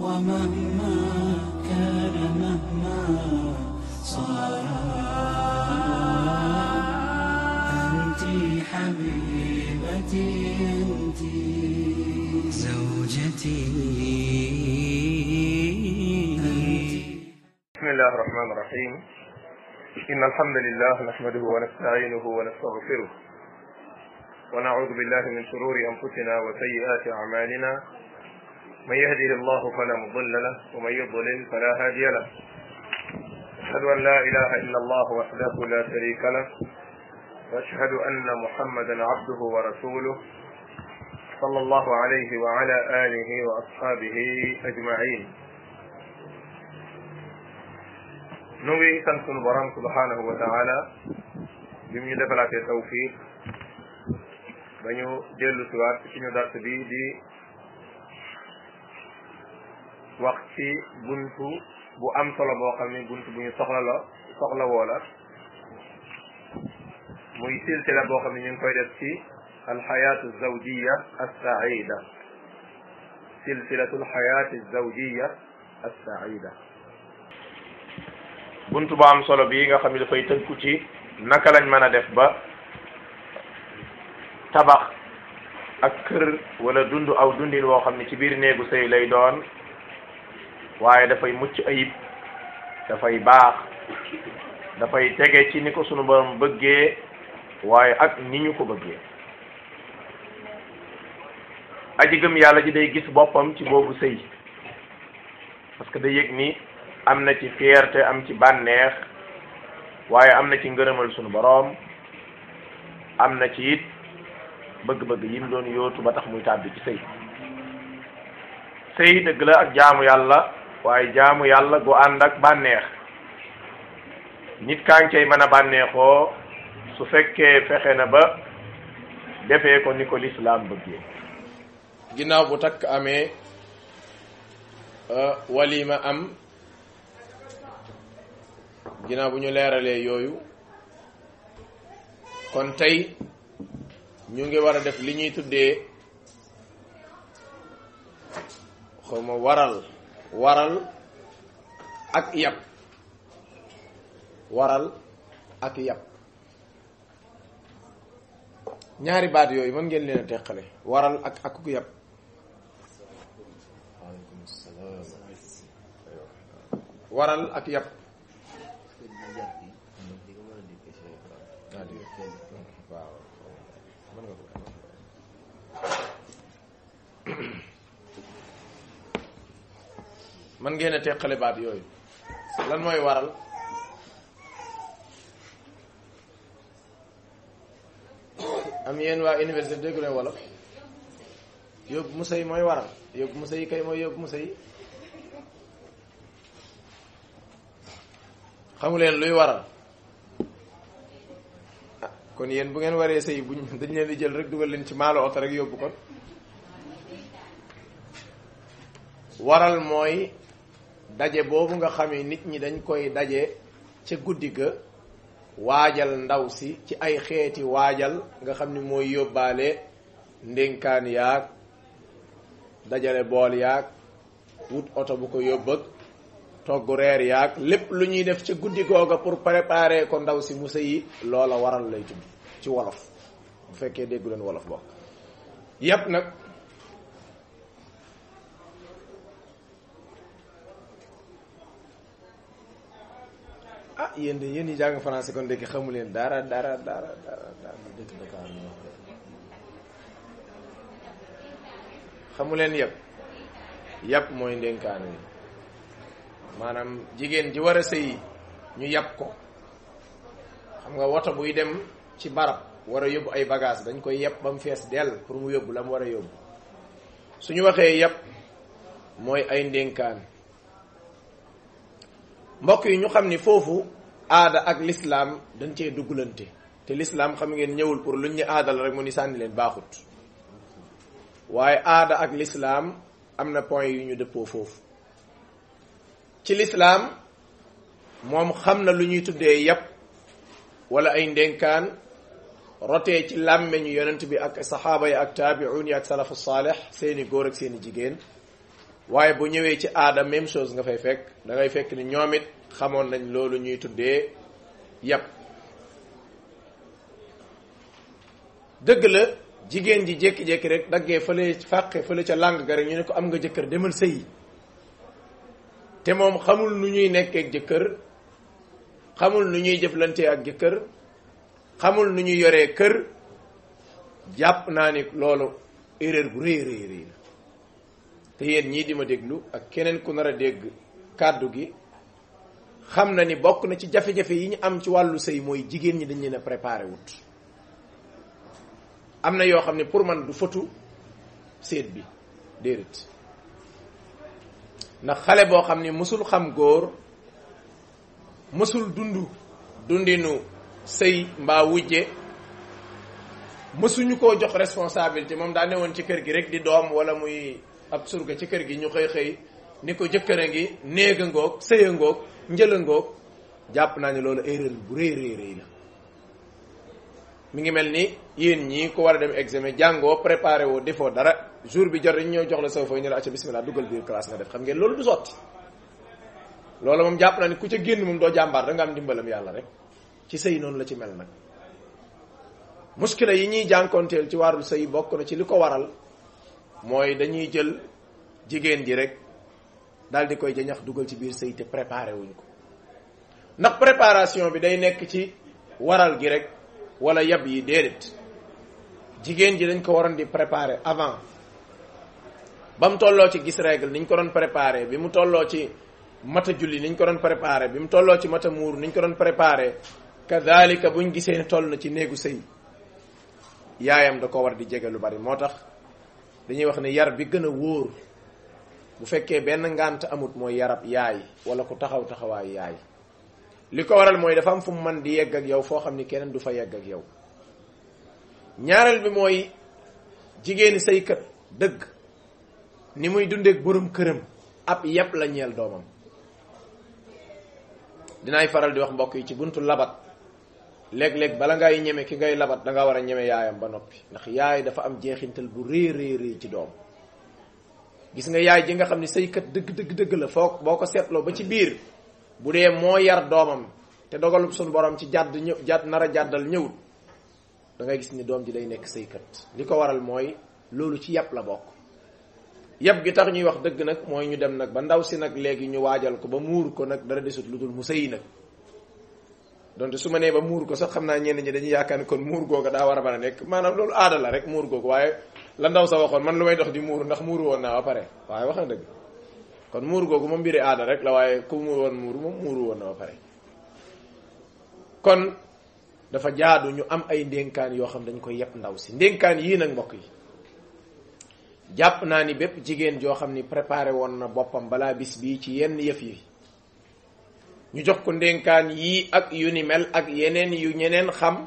ومهما كان مهما صار أنت حبيبتي أنت زوجتي بسم الله الرحمن الرحيم إن الحمد لله نحمده ونستعينه ونستغفره ونعوذ بالله من شرور أنفسنا وسيئات أعمالنا من يهده الله فلا مضل له ومن يضلل فلا هادي له أشهد أن لا إله إلا الله وحده لا شريك له وأشهد أن محمدا عبده ورسوله صلى الله عليه وعلى آله وأصحابه أجمعين nu ngi sant sunu borom subhanahu wa taala bi mu ñu defalaatee tawfiq ba ñu dellu siwaat ci suñu dars bi di wax ci buntu bu am solo boo xam ne buntu bu ñu soxla la soxla woo la muy silsila boo xam ne ñu ngi koy def ci alxayaatu zawjiya assaida silsilatu alxayaati zawjiya assaida buntu bu am solo bii nga xam ne dafay tënku ci naka lañ mën a def ba tabax ak kër wala dund aw dundin woo xam ne ci biir néegu sëy lay doon waaye dafay mucc ayib dafay baax dafay tege ci ni ko sunu borom bëggee waaye ak ni ñu ko bëggee aji gëm yàlla ji day gis boppam ci boobu sëy parce que day yëg ni am na ci fierté am ci bànneex waaye am na ci ngërëmal sunu boroom am na ci it bëgg-bëgg yi mu doon yóotu ba tax muy tàbbi ci sëy sëy dëgg la ak jaamu yàlla waaye jaamu yàlla gu ànd ak bànneex nit kaa ngi cay mën a bànneexoo su fekkee fexe na ba defee ko ni ko lislaam bëggee ginnaaw bu takk amee walima am ginnaaw bu ñu leeralee yooyu kon tey ñu ngi war a def li ñuy tuddee xawma waral waral ak yàpp waral ak yàpp ñaari baat yooyu mën ngeen leen a teqale waral ak ak ku yàpp waral ak yàpp waaw mën nga ko mën ngeen a teqale baat yooyu lan mooy waral am yéen waa université déggu leen wolof yóbbu musa yi mooy waral yóbbu musa yi kay mooy yóbbu musa yi xamu leen luy waral kon yéen bu ngeen waree sëy buñ dañ leen di jël rek dugal leen ci maalo oto rek yóbbu kon waral mooy daje boobu nga xam ne nit ñi dañ koy daje ca guddi ga waajal ndaw si ci ay xeeti waajal nga xam ni mooy yóbbaale ndénkaan yaag dajale bool yaag wut oto bu ko yóbbëg togg reer yaag lépp lu ñuy def ca guddi googa pour préparer ko ndaw si mu sëyi loola waral lay tudd ci wolof bu fekkee déggu leen wolof bokk yépp nag ah yéen de yéen ñi jàng français kon dëkk xamu leen dara dara dara dara dara dëkk Dakar xamu leen yépp yépp mooy ndénkaan wi maanaam jigéen ji war a sëyi ñu yàpp ko xam nga woto buy dem ci barab war a yóbbu ay bagage dañ koy yàpp ba mu fees dell pour mu yóbbu la mu war a yóbbu suñu waxee yàpp mooy ay ndénkaan mbokk yi ñu xam ni foofu aada ak lislaam dañ cee duggalante te lislaam xam ngeen ñëwul pour luñ ñu aadal rek mu ni sànni leen baaxut waaye aada ak lislaam am na point yu ñu dëppoo foofu ci lislaam moom xam na lu ñuy tuddee yàpp wala ay ndénkaan rotee ci làmmeñu yonent bi ak saxaaba yi ak taabiun yi ak salafu saalix seeni góor ak seeni jigéen waaye bu ñëwee ci aada même chose nga fay fekk da ngay fekk ni ñoom it xamoon nañ loolu ñuy tuddee yàpp dëgg la jigéen ji jékki-jékki rek daggee fële fàqe fële ca làng ga rek ñu ne ko am nga jëkkër demal sëyi te moom xamul nu ñuy nekkee ak jëkkër xamul nu ñuy jëflantee ak jëkkër xamul nu ñuy yoree kër jàpp naa ni loolu erreur bu rëy rëy rëy la te yéen ñii di ma déglu ak keneen ku nar a dégg kàddu gi xam na ni bokk na ci jafe-jafe yi ñu am ci wàllu sëy mooy jigéen ñi dañ leen a préparé wut am na yoo xam ne pour man du fëtu séet bi déedéet ndax xale boo xam ni mësul xam góor mësul dund dundinu sëy mbaa wujje mësuñu koo jox responsabilité moom daa newoon ci kër gi rek di doom wala muy ab surga ci kër gi ñu xëy xëy ni ko jëkkër a ngi néega ngoog sëya ngoog njëla ngoog jàpp naa ne loolu erreur bu rëy rëy rëy la mi ngi mel ni yéen ñii ko war a dem examen jàngoo préparé woo defoo dara jour bi jot dañu ñëw jox la saw fooy ñu la acca bismillah duggal biir classe nga def xam ngeen loolu du sotti loolu moom jàpp naa ne ku ca génn moom doo jàmbaar da nga am dimbalam yàlla rek ci sëy noonu la ci mel nag muskila yi ñuy jànkoonteel ci wàllu sëy bokk na ci li ko waral mooy dañuy jël jigéen ji rek daal di koy jañax dugal ci biir sëy te préparé wuñ ko ndax préparation bi day nekk ci waral gi rek wala yab yi déedéet jigéen ji dañ ko waroon di préparer avant ba mu tolloo ci gis règle niñ ko doon préparer bi mu tolloo ci mata julli niñ ko doon préparer bi mu tolloo ci mata muur niñ ko doon préparer kadalika buñ gisee ne toll na ci néegu sëy yaayam da ko war di jege lu bari moo tax dañuy wax ne yar bi gën a wóor bu fekkee benn ngànt amut mooy yarab yaay wala ku taxaw taxawaay yaay li ko waral mooy dafa am fu mu mën di yegg ak yow foo xam ni keneen du fa yegg ak yow ñaareel bi mooy jigéeni saykat dëgg ni muy dundeek borom këram ab yépp la ñeel doomam dinaay faral di wax mbokk yi ci buntu labat léeg-léeg bala ngay ñeme ki ngay labat da nga war a ñeme yaayam ba noppi ndax yaay dafa am jeexintal bu rëy rëy rëy ci doom gis nga yaay ji nga xam ne saykat dëgg dëgg dëgg la foo boo ko seetloo ba ci biir bu dee moo yar doomam te dogalub suñu borom ci jàdd ñëw jàdd nar a jàddal ñëwut da ngay gis ni doom ji day nekk saykat li ko waral mooy loolu ci yàpp la bokk yàpp gi tax ñuy wax dëgg nag mooy ñu dem nag ba ndaw si nag léegi ñu waajal ko ba muur ko nag dara desut lu dul mu sëyi nag donte su ma nee ba muur ko sax xam naa ñenn ñi dañuy yaakaar ne kon muur googu daa war a mën a nekk maanaam loolu aada la rek muur googu waaye la ndaw sa waxoon man lu may dox di muur ndax muuru woon naa ba pare waaye wax na dëgg kon muur googu moom mbiri aada rek la waaye ku muur woon muuru moom muuru woon na ba pare kon dafa jaadu ñu am ay ndénkaan yoo xam dañ koy yepp ndaw si ndénkaan yii nag mbokk yi jàpp naa ni bépp jigéen joo xam ni préparé woon na boppam balaa bis bii ci yenn yëf yi ñu jox ko ndénkaan yii ak yu ni mel ak yeneen yu ñeneen xam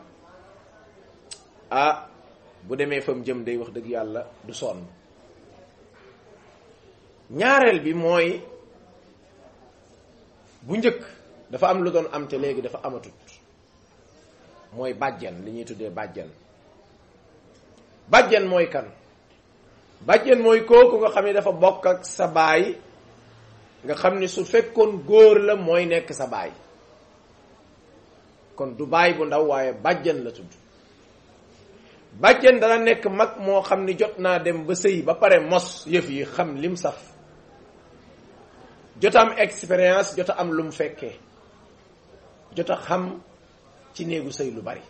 ah bu demee fa mu jëm day wax dëgg yàlla du sonn ñaareel bi mooy bu njëkk dafa am lu doon am te léegi dafa amatut mooy bàjjen li ñuy tuddee bàjjen bàjjen mooy kan bàjjen mooy kooku nga xam ne dafa bokk ak sa baay nga xam ni su fekkoon góor la mooy nekk sa baay kon du baay bu ndaw waaye bàjjen la tudd bàjjen dana nekk mag moo xam ni jot naa dem ba sëy ba pare mos yëf yi xam lim saf jot am expérience jot am lu mu fekkee jot a xam ci néegu sëy lu bari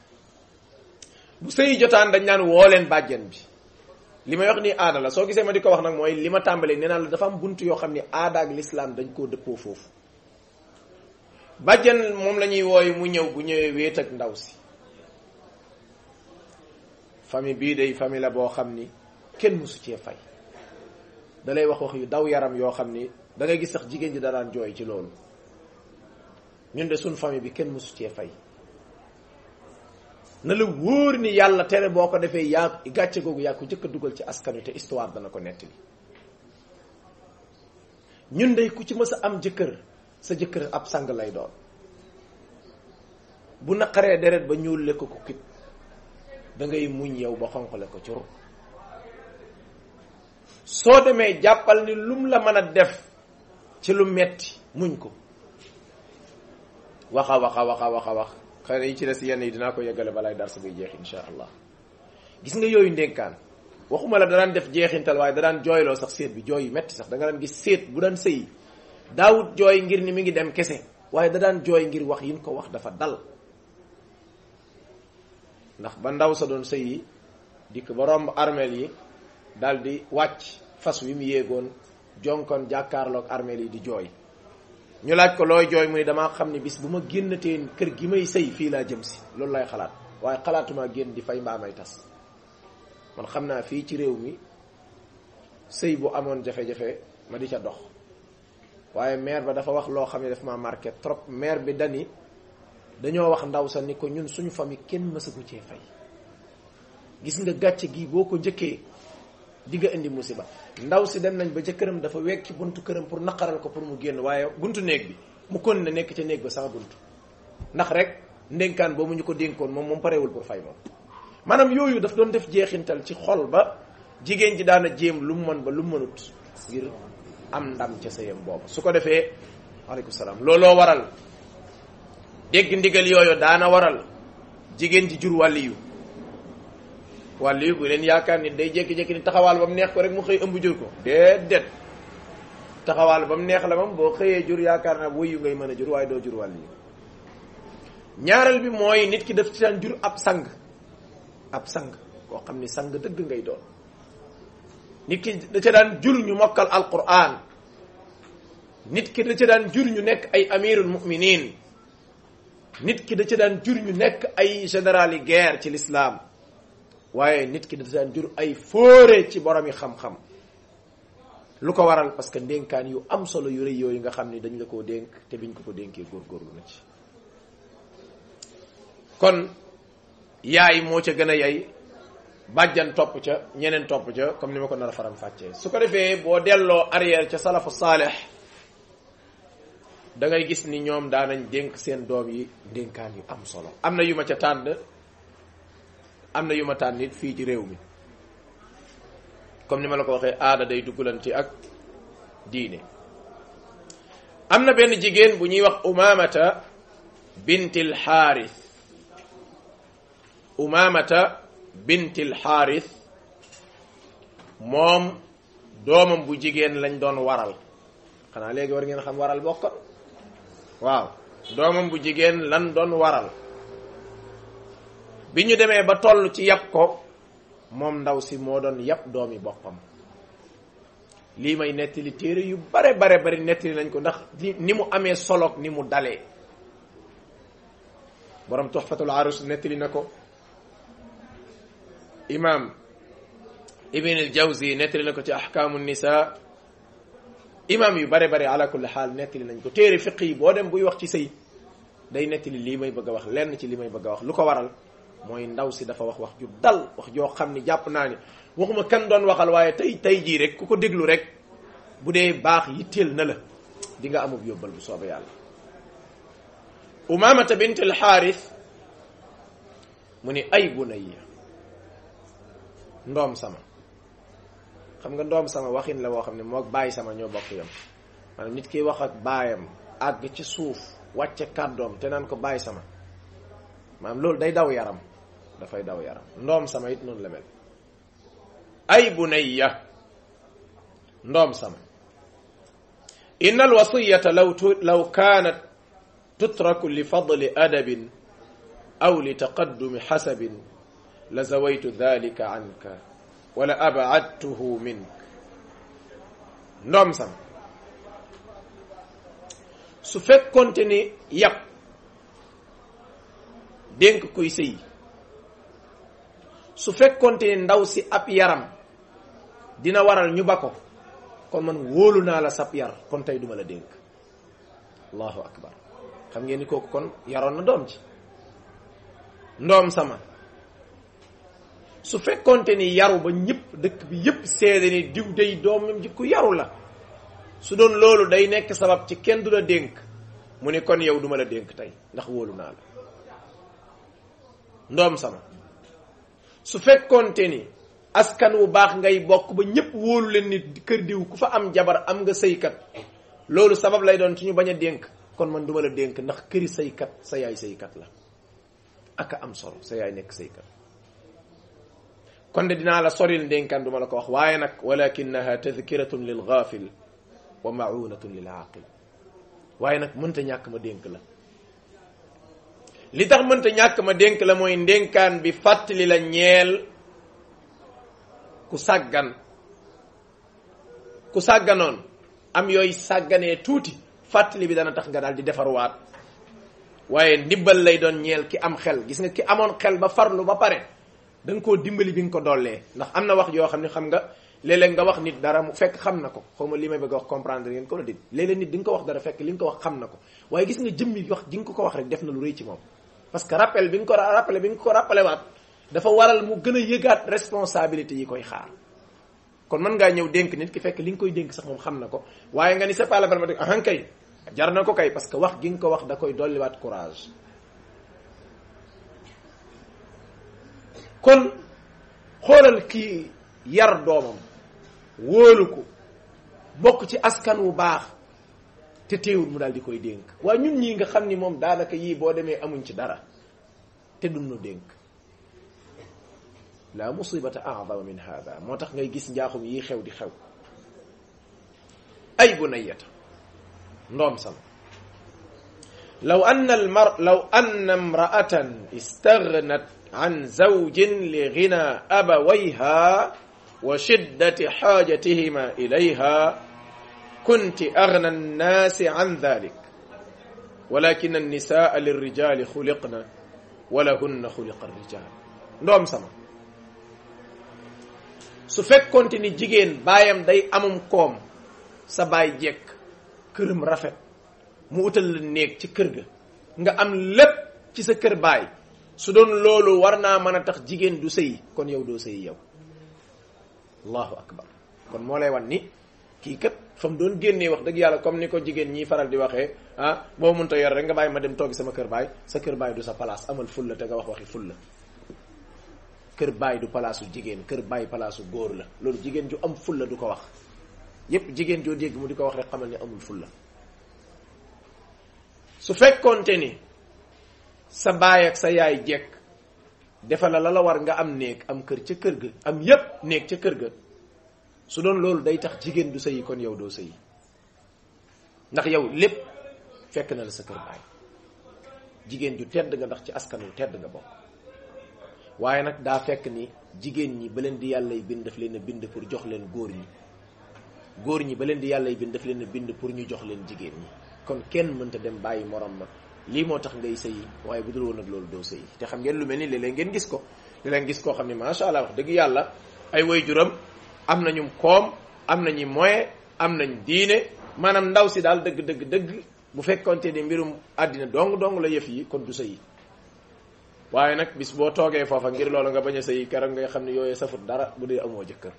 bu sëy jotaan dañ naan woo leen bàjjen bi li may wax ni aada la soo gisee ma di ko wax nag mooy li ma tàmbalee nee naa la dafa am bunt yoo xam ni aada ak lislaam dañ koo dëppoo foofu bàjjen moom la ñuy wooy mu ñëw bu ñëwee wéet ak ndaw si famille bii day famille la boo xam ni kenn mësu cee fay da lay wax wax yu daw yaram yoo xam ni da ngay gis sax jigéen ji da daan jooy ci loolu ñun de suñ famille bi kenn mësu cee fay na la wóor ni yàlla tere boo ko defee yaa gàcce googu yaa ko jëkk a dugal ci askan wi te histoire dana ko nettali ñun day ku ci mës a am jëkkër sa jëkkër ab sang lay doon bu naqaree deret ba ñuul lekk ko kit da ngay muñ yow ba xonqale ko ci ru soo demee jàppal ni lum la mën a def ci lu metti muñ ko waxa waxa waxa waxa wax xëy na yi ci des yenn yi dinaa ko yeggale balaay dar sa buy jeex insha allah gis nga yooyu ndénkaan waxuma la da daan def jeexintal waaye da daan jooyloo sax séet bi jooy yu metti sax da nga daan gis séet bu daan sëyi daawut jooy ngir ni mi ngi dem kese waaye da daan jooy ngir wax yin ko wax dafa dal ndax ba ndaw sa doon sëyi dikk ba romb armeel yi daal di wàcc fas wi mu yéegoon jonkon jàkkaarloog armeel yi di jooy ñu laaj ko looy jooy mu ne damaa xam ne bis bu ma génnatee kër gi may sëy fii laa jëm si loolu lay xalaat waaye xalaatuma génn di fay mbaa may tas man xam naa fii ci réew mi sëy bu amoon jafe-jafe ma di ca dox waaye maire ba dafa wax loo xam ne daf ma marqué trop maire bi dani dañoo wax ndaw sa ni ko ñun suñu famille kenn mësagu cee fay gis nga gàcce gi boo ko njëkkee di nga indi musiba ndaw si dem nañ ba ca këram dafa wekki buntu këram pour naqaral ko pour mu génn waaye buntu néeg bi mu kon ne nekk ca néeg ba sax buntu ndax rek ndénkaan boobu ñu ko dénkoon moom moom parewul pour fay moom maanaam yooyu daf doon def jeexintal ci xol ba jigéen ji daana jéem lu mu mën ba lu mu mënut ngir am ndam ca sëyam boobu su ko defee waaleykum salaam looloo waral dégg ndigal yooyu daana waral jigéen ji jur wàlliyu wàlliyu bu leen yaakaar ni day jékki-jékki ni taxawaal ba mu neex ko rek mu xëy ëmb jur ko déedéet taxawaal ba mu neex la moom boo xëyee jur yaakaar naa wuyu ngay mën a jur waaye doo jur wàlliyu ñaareel bi mooy nit ki daf ci daan jur ab sang ab sang koo xam ni sang dëgg ngay doon nit ki da ca daan jur ñu mokkal alquran nit ki da ca daan jur ñu nekk ay amirul muminin nit ki da ca daan jur ñu nekk ay général yi guerre ci l'islam waaye nit ki da ca daan jur ay fóore ci borom yi xam-xam lu ko waral parce que ndénkaan yu am solo yu rëy yooyu nga xam ni dañ la koo dénk te biñ ko ko dénkee góorgóorlu na ci kon yaay moo ca gën a yay bàjjan topp ca ñeneen topp ca comme ni ma ko nar a faram fàccee su ko defee boo delloo arrière ca salafu saaleh da ngay gis ni ñoom daanañ dénk seen doom yi dénkaan yu am solo am na yu ma ca tànn am na yu ma tànn it fii ci réew mi comme ni ma la ko waxee aada day duggalanti ak diine am na benn jigéen bu ñuy wax umamata bintil xaaris umamata bintil xaaris moom doomam bu jigéen lañ doon waral xanaa léegi war ngeen xam waral bokkoon waaw doomam bu jigéen lan doon waral bi ñu demee ba toll ci yàpp ko moom ndaw si moo doon yàpp doomi boppam lii may nettali téere yu bare bare bari nettali nañ ko ndax ni mu amee soloog ni mu dalee borom tuxfatul arus nettali na ko imam ibn al jawzi nettali na ko ci ahkaamu nisa imam yu bare bare ala kulli xaal nettali nañ ko téere fiq yi boo dem buy wax ci sëy day nettali lii may bëgg a wax lenn ci li may bëgg a wax lu ko waral mooy ndaw si dafa wax wax ju dal wax joo xam ni jàpp naa ni waxuma kan doon waxal waaye tey tey jii rek ku ko déglu rek bu dee baax yitteel na la di nga amub yóbbal bu soobee yàlla umamata bint al xaaris mu ni ay bunayya ndoom sama xam nga ndoom sama waxin la woo xam ne moo bàyyi sama ñoo bokk yam maanaam nit ki wax ak baayam àgg ci suuf wàcce kàddoom te naan ko bàyyi sama maanaam loolu day daw yaram dafay daw yaram ndoom sama it noonu la mel ay bunayya ndoom sama inna alwasiyata law law kaanat tutraku li fadli adabin aw li taqaddumi xasabin la zawaytu dalika anka wala abadtuhu mink ndoom sam su fekkonte ni yàpp dénk kuy sëy su fekkonte ni ndaw si ab yaram dina waral ñu ba ko kon man wóolu naa la sab yar kon tey duma la dénk allahu akbar xam ngeen ni kooku kon yaroon na doom ci ndoom sama su fekkonte ni yaru ba ñëpp dëkk bi yëpp seede ni diw day doomam ji ku yaru la su doon loolu day nekk sabab ci kenn du la dénk mu ni kon yow duma la dénk tey ndax wóolu naa la ndoom sama su fekkonte ni askan wu baax ngay bokk ba ñëpp wóolu leen nit kër diw ku fa am jabar am nga sëykat loolu sabab lay doon ci ñu bañ a dénk kon man duma la dénk ndax këri sëykat sa yaay sëykat la aka am solo sa yaay nekk sëykat kon de dinaa la soril ndénkaan duma la ko wax waaye nag walakinaha tadkiratun lil ghafil wa maunatun lil aqil waaye nag mënta ñàkk ma dénk la li tax mënta ñàkk ma dénk la mooy ndénkaan bi fàttali la ñeel ku sàggan ku sàgganoon am yooyu sàgganee tuuti fàttali bi dana tax nga daal di defarwaat waaye ndimbal lay doon ñeel ki am xel gis nga ki amoon xel ba farlu ba pare da nga koo dimbali bi nga ko dollee ndax am na wax yoo xam ne xam nga léeg-léeg nga wax nit dara mu fekk xam na ko xaw ma li may bëgg a wax comprendre ngeen ko la dégg léeg-léeg nit di nga ko wax dara fekk li nga ko wax xam na ko waaye gis nga jëmmi wax ji nga ko ko wax rek def na lu rëy ci moom parce que rappel bi nga ko rappelé bi nga ko rappelé waat dafa waral mu gën a yëgaat responsabilité yi koy xaar kon mën ngaa ñëw dénk nit ki fekk li nga koy dénk sax moom xam na ko waaye nga ni c'est pas la peine ma dégg ahan kay jar na ko kay parce que wax gi nga ko wax da koy dolliwaat courage kon xoolal kii yar doomam wóolu ko bokk ci askan wu baax te teewul mu daal di koy dénk waaye ñun ñii nga xam ni moom daanaka yii boo demee amuñ ci dara te duñ nu dénk la musibata a'zama min hada moo tax ngay gis njaaxum yi xew di xew ay bunayata ndoom sama law anna almar law anna imra'atan istaghnat an zawjin li ghina abawayha wa shiddati hajatihima ilayha kunti aghna an-nasi an dhalik walakin an-nisaa lirrijali khuliqna wa lahunna khuliqa ar-rijal ndoom sama su fekkonte ni jigéen baayam day amum koom sa baay jekk këram rafet mu utal la néeg ci kër ga nga am lépp ci sa kër baay su doon loolu war naa mën a tax jigéen du sëy kon yow doo sëy yow allahu akbar kon moo lay wan ni kii kat fa mu doon génnee wax dëgg yàlla comme ni ko jigéen ñiy faral di waxee ah boo mënta yor rek nga bàyyi ma dem toogi sama kër baay sa kër baay du sa place amal fulla te nga wax waxi fulla kër baay du palaasu jigéen kër baay palaasu góor la loolu jigéen ju am fulla du ko wax yépp jigéen joo dégg mu di ko wax rek xamal ni amul fulla su fekkoonte ni sa baay ak sa yaay jekk defa la la la war nga am néeg am kër ca kër ga am yépp néeg ca kër ga su doon loolu day tax jigéen du sëyi kon yow doo sëyi ndax yow lépp fekk na la sa kër baay jigéen ju tedd nga ndax ci askan wu tedd nga bokk waaye nag daa fekk ni jigéen ñi ba leen di yàllay bind daf leen a bind pour jox leen góor ñi góor ñi ba leen di yàllay bind daf leen a bind pour ñu jox leen jigéen ñi kon kenn mënta dem bàyyi morom ma lii moo tax ngay sëyi waaye bu dul woon ak loolu doo sëyi te xam ngeen lu mel ni léeg-léeg ngeen gis ko léeg-léeg gis koo xam ne macha allah wax dëgg yàlla ay waajuram am nañu koom am nañu moyen am nañ diine maanaam ndaw si daal dëgg dëgg dëgg bu fekkonte ni mbirum àddina dong dong la yëf yi kon du sëyi waaye nag bis boo toogee foofa ngir loolu nga bañ a sëyi keroog ngay xam ne yooyee safut dara bu dee amoo jëkkër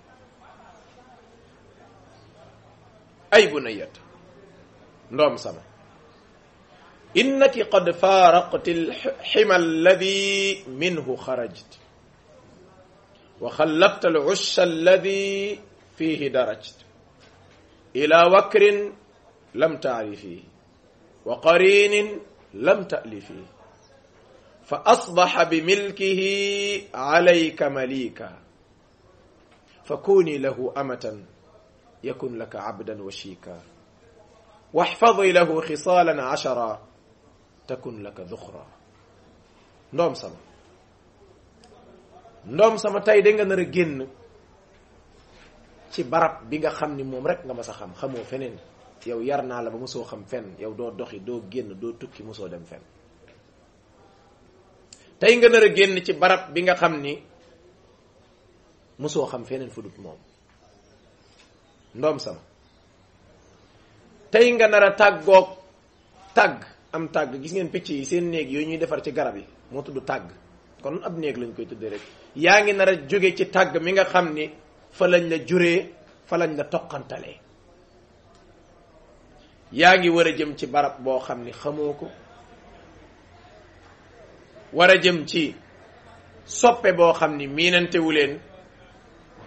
ay bu na yet ndoom sama innaki qad faaraqti alxima alladi minhu xarajt wa xallafta alcusha alladi fihi darajt ila wakrin lam taarifi wa qarinin lam ta'lifi fa asbaxa bimilkihi alayka malika fa kuni lahu amatan yakun laka abdan washika waxfadi lahu xisaalan ashara takun laka duxra ndoom sama ndoom sama tey da nga nar a génn ci barab bi nga xam ni moom rek nga mas a xam xamoo feneen yow yar naa la ba mosoo xam fenn yow doo doxi doo génn doo tukki mosoo dem fenn tey nga nar a génn ci barab bi nga xam ni mosoo xam feneen fu dut moom ndoom sama tey nga nar a tàggoog tàgg am tàgg gis ngeen picc yi seen néeg yooyu ñuy defar ci garab yi moo tudd tàgg kon ab néeg lañ koy tuddee rek yaa ngi nar a jóge ci tàgg mi nga xam ni fa lañ la juree fa lañ la toqantalee yaa ngi war a jëm ci barab boo xam ni xamoo ko war a jëm ci soppe boo xam ni miinantewu leen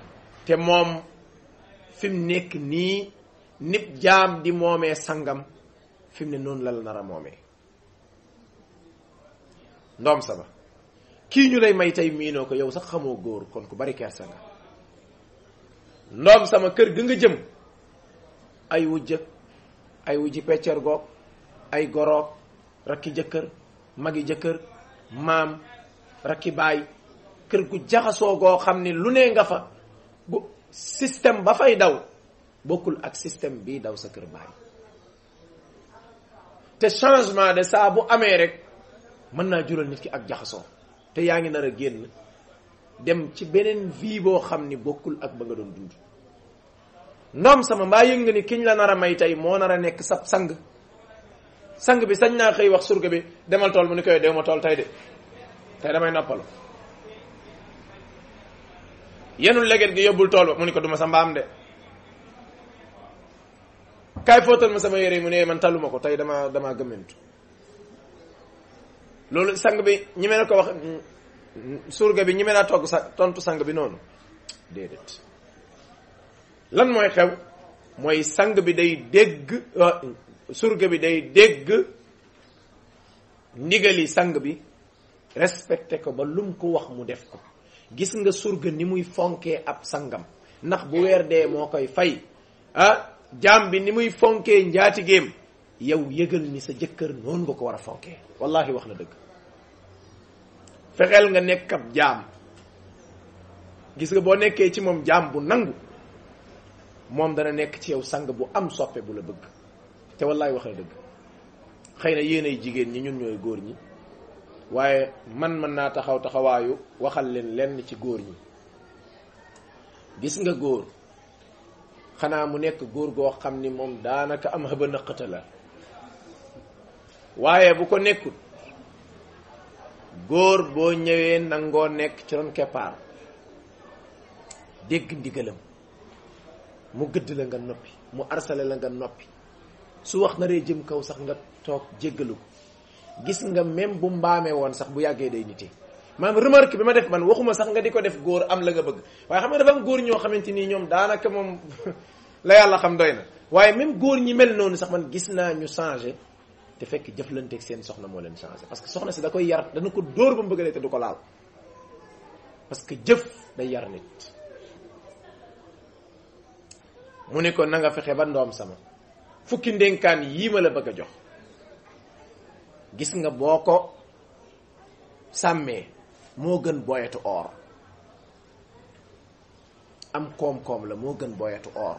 te moom fi mu nekk nii nit jaam di moomee sangam fi mu ne noonu la la nar a moomee ndoom sama kii ñu lay may tey miinoo ko yow sax xamoo góor kon ku bari kersa nga ndoom sama kër ga nga jëm ay wujja ay wujji peccer goog ay goroog rakki jëkkër magi jëkkër maam rakki baay kër gu jaxasoo goo xam ni lu ne nga fa bu système ba fay daw bokkul ak système bii daw sa kër baay te changement de saa bu amee rek mën naa jural nit ki ak jaxasoo te yaa ngi nar a génn dem ci beneen vie boo xam ni bokkul ak ba nga doon dund ndoom sama mbaa yëg nga ni kiñ la nar a may tey moo nar a nekk sab sang sang bi sañ naa xëy wax surga bi demal tool mu ni koy dew ma tool tey de tey damay noppalu yenul leget gi yóbbul tool ba mu ni ko duma sa mbaam de kaay fóotal ma sama yére yi mu ne man taluma ko tey dama dama gëmmentu loolu sang bi ñi mel ko wax surga bi ñi mel naa togg sa tontu sang bi noonu déedéet lan mooy xew mooy sang bi day dégg surga bi day dégg ndigali sang bi respecté ko ba lum ko wax mu def ko gis nga surga ni muy fonkee ab sangam ndax bu weer dee moo koy fay ah jaam bi ni muy fonkee njaatigéem yow yëgal ni sa jëkkër noonu nga ko war a fonkee wallahi wax na dëgg fexeel nga nekk ab jaam gis nga boo nekkee ci moom jaam bu nangu moom dana nekk ci yow sang bu am soppe bu la bëgg te wallahi wax na dëgg xëy na yéen ay jigéen ñi ñun ñooy góor ñi waaye man mën naa taxaw taxawaayu waxal leen lenn ci góor ñi gis nga góor xanaa mu nekk góor goo xam ni moom daanaka am xëba nëqata la waaye bu ko nekkul góor boo ñëwee nangoo nekk ci ron keppaar dégg ndigalam mu gëdd la nga noppi mu arsale la nga noppi su wax na ree jëm kaw sax nga toog jéggalu ko gis nga même bu mbaamee woon sax bu yàggee day nite maanaam remarque bi ma def man waxuma sax nga di ko def góor am la nga bëgg waaye xam nga dafa am góor ñoo xamante nii ñoom daanaka moom la yàlla xam doy na waaye même góor ñi mel noonu sax man gis naa ñu changé te fekk jëflanteeg seen soxna moo leen changé parce que soxna si da koy yar dana ko dóor ba mu bëgg te du ko laal parce que jëf day yar nit mu ne ko na nga fexe ba ndoom sama fukki ndénkaan yii ma la bëgg a jox gis nga boo ko sàmmee moo gën boyetu or am koom-koom la moo gën boyetu or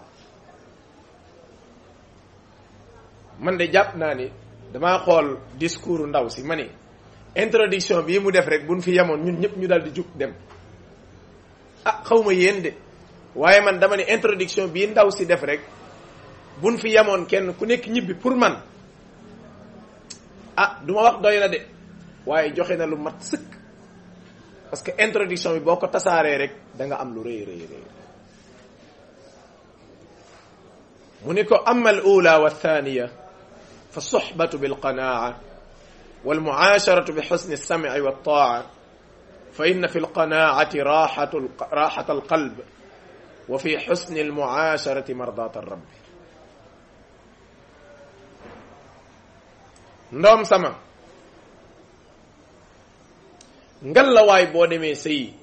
man de jàpp naa ni damaa xool discours ndaw si ma ni introduction bii mu def rek buñ fi yemoon ñun ñëpp ñu dal di jug dem ah xaw ma yéen de waaye man dama ne introduction bii ndaw si def rek buñ fi yemoon kenn ku nekk ñibbi pour man ah du ma wax doy na de waaye joxe na lu mat sëkk parce que introduction bi boo ko tasaaree rek da nga am lu rëy rëy rëy mu ni ko ama al ula wa thaniya fa soxbatu bilqanaa walmucaasharatu bi xusni alsamci waltaaca fa inna fi alqanaacati raaxatu raaxata alqalb wa fi xusni almucaasharati mardaata rabbi ndoom sama ngal la waay boo demee sëyi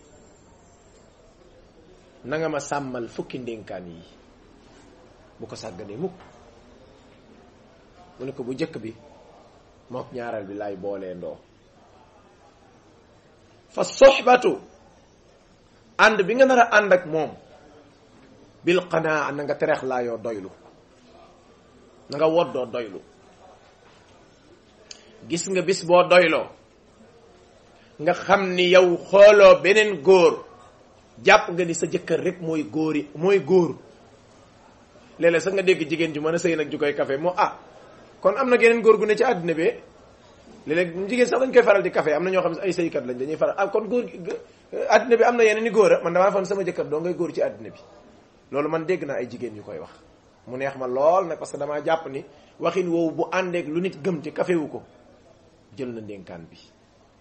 na nga ma sàmmal fukki ndénkaan yi bu ko sàgganee mukk mu ne ko bu jëkk bi mook ñaareel bi laay boolee ndoo fa soxbatu ànd bi nga nar a ànd ak moom bil qanaa na nga terex laayoo doylu na nga woddoo doylu gis nga bis boo doyloo nga xam ni yow xooloo beneen góor jàpp nga ni sa jëkkër rek mooy góor yi mooy góor léeg-léeg sax nga dégg jigéen ju mën a sëy nag ju koy café moo ah kon am na geneen góor gu ne ci àddina bi léeg-léeg jigéen sax dañ koy faral di café am na ñoo xam ne ay sëykat lañ dañuy faral ah kon góor àddina bi am na yeneen i góor a man damaa foon sama jëkkër doo ngay góor ci àddina bi loolu man dégg naa ay jigéen yu koy wax mu neex ma lool nag parce que damaa jàpp ni waxin woowu bu àndeek lu nit gëm ci café wu ko jël na ndénkaan bi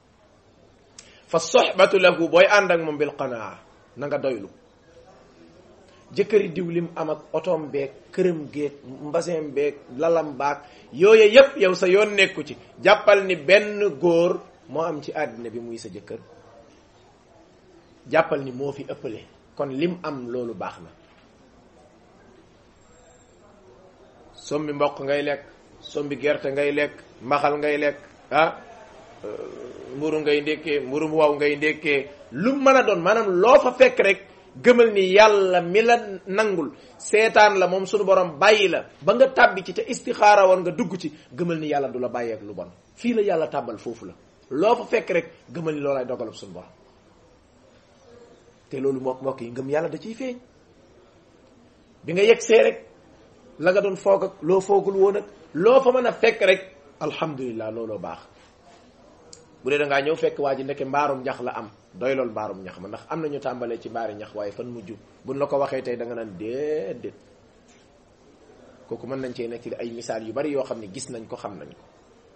fa soxbatu lahu booy ànd ak moom bil qanaa na nga doylu jëkkëri diw lim am ak otoom beeg këram géeg mbaseem beeg lalam baag yooye yépp yow sa yoon nekku ci jàppal ni benn góor moo am ci àddina bi muy sa jëkkër jàppal ni moo fi ëppale kon lim am loolu baax na sombi mboq ngay lekk sombi gerte ngay lekk mbaxal ngay lekk ah mburu ngay ndékkee mburu mu waw ngay ndékkee lu mën a doon maanaam loo fa fekk rek gëmal ni yàlla mi la nangul seetaan la moom sunu borom bàyyi la ba nga tàbbi ci te istixaara woon nga dugg ci gëmal ni yàlla du la bàyyeek lu bon fii la yàlla tàbbal foofu la loo fa fekk rek gëmal ni loolay dogalub sunu borom te loolu mbokk mbokk yi ngëm yàlla da ciy feeñ bi nga yegg see rek la nga doon foog ak loo foogul woon ak loo fa mën a fekk rek alhamdulilah looloo baax bu dee da ngaa ñëw fekk waa ji ndeke mbaarum ñax la am doy lool mbaarum ñax ma ndax am na ñu tàmbalee ci mbaari ñax waaye fan mujj buñ la ko waxee tey da nga naan déedéet kooku mën nañ cee nekk ay misaal yu bari yoo xam ne gis nañ ko xam nañ ko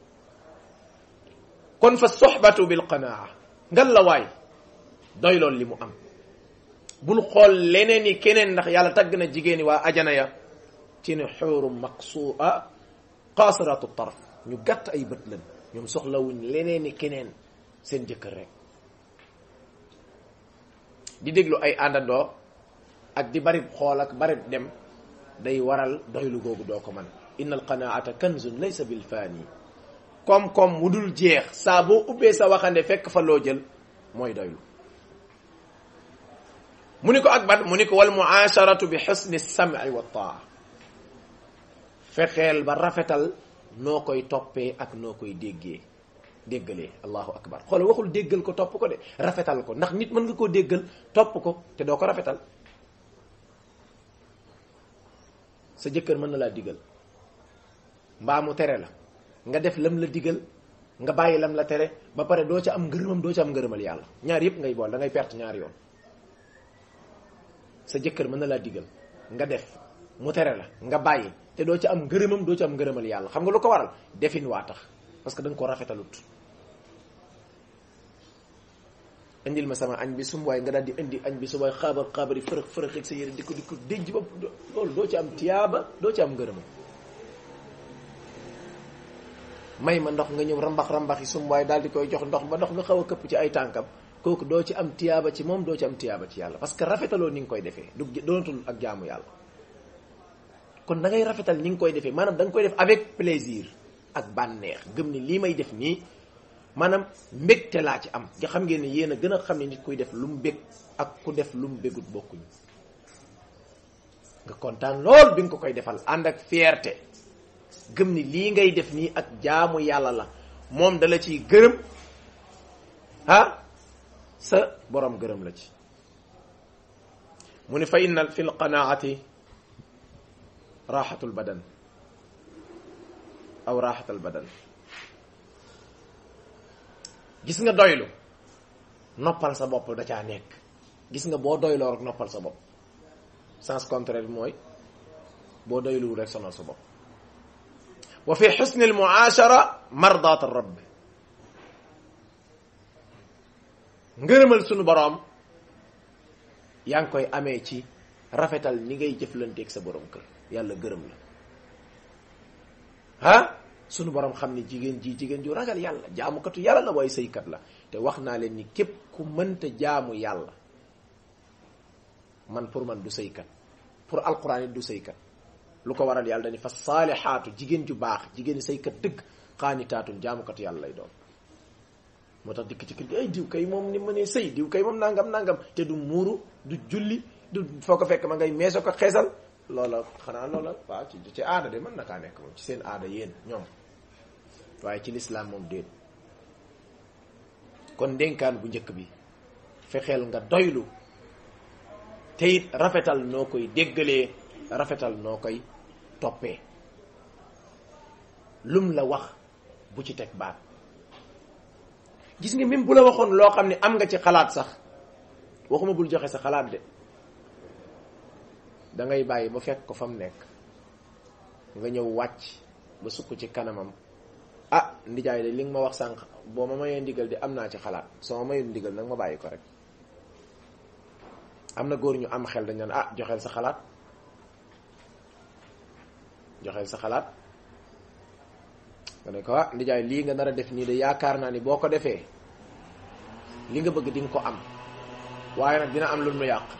kon fa soxbatu bil qanaa ngal la waay doy lool li mu am bul xool leneen i keneen ndax yàlla tagg na jigéen ñi waa ajana ya ci ne xuuru maqsuua qaasiratu tarf ñu gàtt ay bët lan ñoom soxlawuñ leneen i keneen seen jëkkër rek di déglu ay àndandoo ak di bari xool ak bari dem day waral doylu googu doo ko man inna alqanaata kanzun laysa bil faani koom-koom mu dul jeex saa boo ubbee sa waxande fekk fa loo jël mooy doylu mu ni ko ak ban mu ni ko wal muasharatu bi xusni sam'i wa taa fexeel ba rafetal noo koy toppee ak noo koy déggee déggalee allahu akbar xoolal waxul déggal ko topp ko de rafetal ko ndax nit mën nga koo déggal topp ko te doo ko rafetal sa jëkkër mën na laa digal mbaa mu tere la nga def lam la digal nga bàyyi lam la tere ba pare doo ca am ngërëmam doo ca am ngërëmal yàlla ñaar yëpp ngay bool da ngay perte ñaar yoon sa jëkkër mën na laa digal nga def mu tere la nga bàyyi te doo ca am ngërëmam doo ca am ngërëmal yàlla xam nga lu ko waral defin waa tax parce que da nga ko rafetalut indil ma sama añ bi sum waaye nga daal di indi añ bi su waaye xaabar xaabar yi fërëx fërëx ak sa yére di ko di ko déjj ba loolu doo ci am tiyaaba doo ci am ngërëmam may ma ndox nga ñëw rambax rambax yi sum waaye daal di koy jox ndox ba ndox nga xaw a këpp ci ay tànkam kooku doo ci am tiyaaba ci moom doo ci am tiyaaba ci yàlla parce que rafetaloo ni nga koy defee du doonatul ak jaamu yàlla kon da ngay rafetal ni nga koy defee maanaam da nga koy def avec plaisir ak bànneex gëm ni lii may def nii maanaam mbégte laa ci am nga xam ngeen ne yéen a gën a xam ne nit kuy def lu mu bég ak ku def lu mu bégut bokkuñu nga kontaan lool bi nga ko koy defal ànd ak fierté gëm ni lii ngay def nii ak jaamu yàlla la moom dala ciy gërëm ah sa borom gërëm la ci mu ni fa inna fi lqanaati raxatul badan aw raxatal badan gis nga doylu noppal sa bopp da caa nekk gis nga boo doyloo rek noppal sa bopp sens contraire bi mooy boo doyluwul rek sonal sa bopp wa fi xusni almuaashara mardaat rabb ngërëmal sunu boroom yaa ngi koy amee ci rafetal ni ngay jëflanteeg sa borom kër yàlla gërëm la ah sunu borom xam ne jigéen ji jigéen ju ragal yàlla jaamukatu yàlla la waaye sëykat la te wax naa leen ni képp ku mënta jaamu yàlla man pour man du sëykat pour alquran it du sëykat lu ko waral yàlla dañu fa saalixaatu jigéen ju baax jigéen sëykat dëgg xaanitaatun jaamukatu yàlla lay doon moo tax dikk ci kër gi ay diw kay moom ni ma ne sëy diw kay moom nangam nangam te du muuru du julli du foo ko fekk ma ngay meeso ko xeesal loola xanaa loola waaw ci ci aada de mën na kaa nekk moom ci seen aada yéen ñoom waaye ci lislaam moom déet kon ndénkaan bu njëkk bi fexeel nga doylu te it rafetal noo koy déggalee rafetal noo koy toppee lum la wax bu ci teg baat gis nga même bu la waxoon loo xam ne am nga ci xalaat sax waxuma bul joxe sa xalaat de da ngay bàyyi ba fekk ko fa mu nekk nga ñëw wàcc ba sukk ci kanamam ah ndijaay de li nga ma wax sànq boo ma mayee ndigal de am naa ci xalaat soo ma mayul ndigal nag ma bàyyi ko rek am na góor ñu am xel dañ naan ah joxeel sa xalaat joxeel sa xalaat nga ne ko ah ndijaay lii nga nar a def nii de yaakaar naa ni boo ko defee li nga bëgg di nga ko am waaye nag dina am lu mu yàq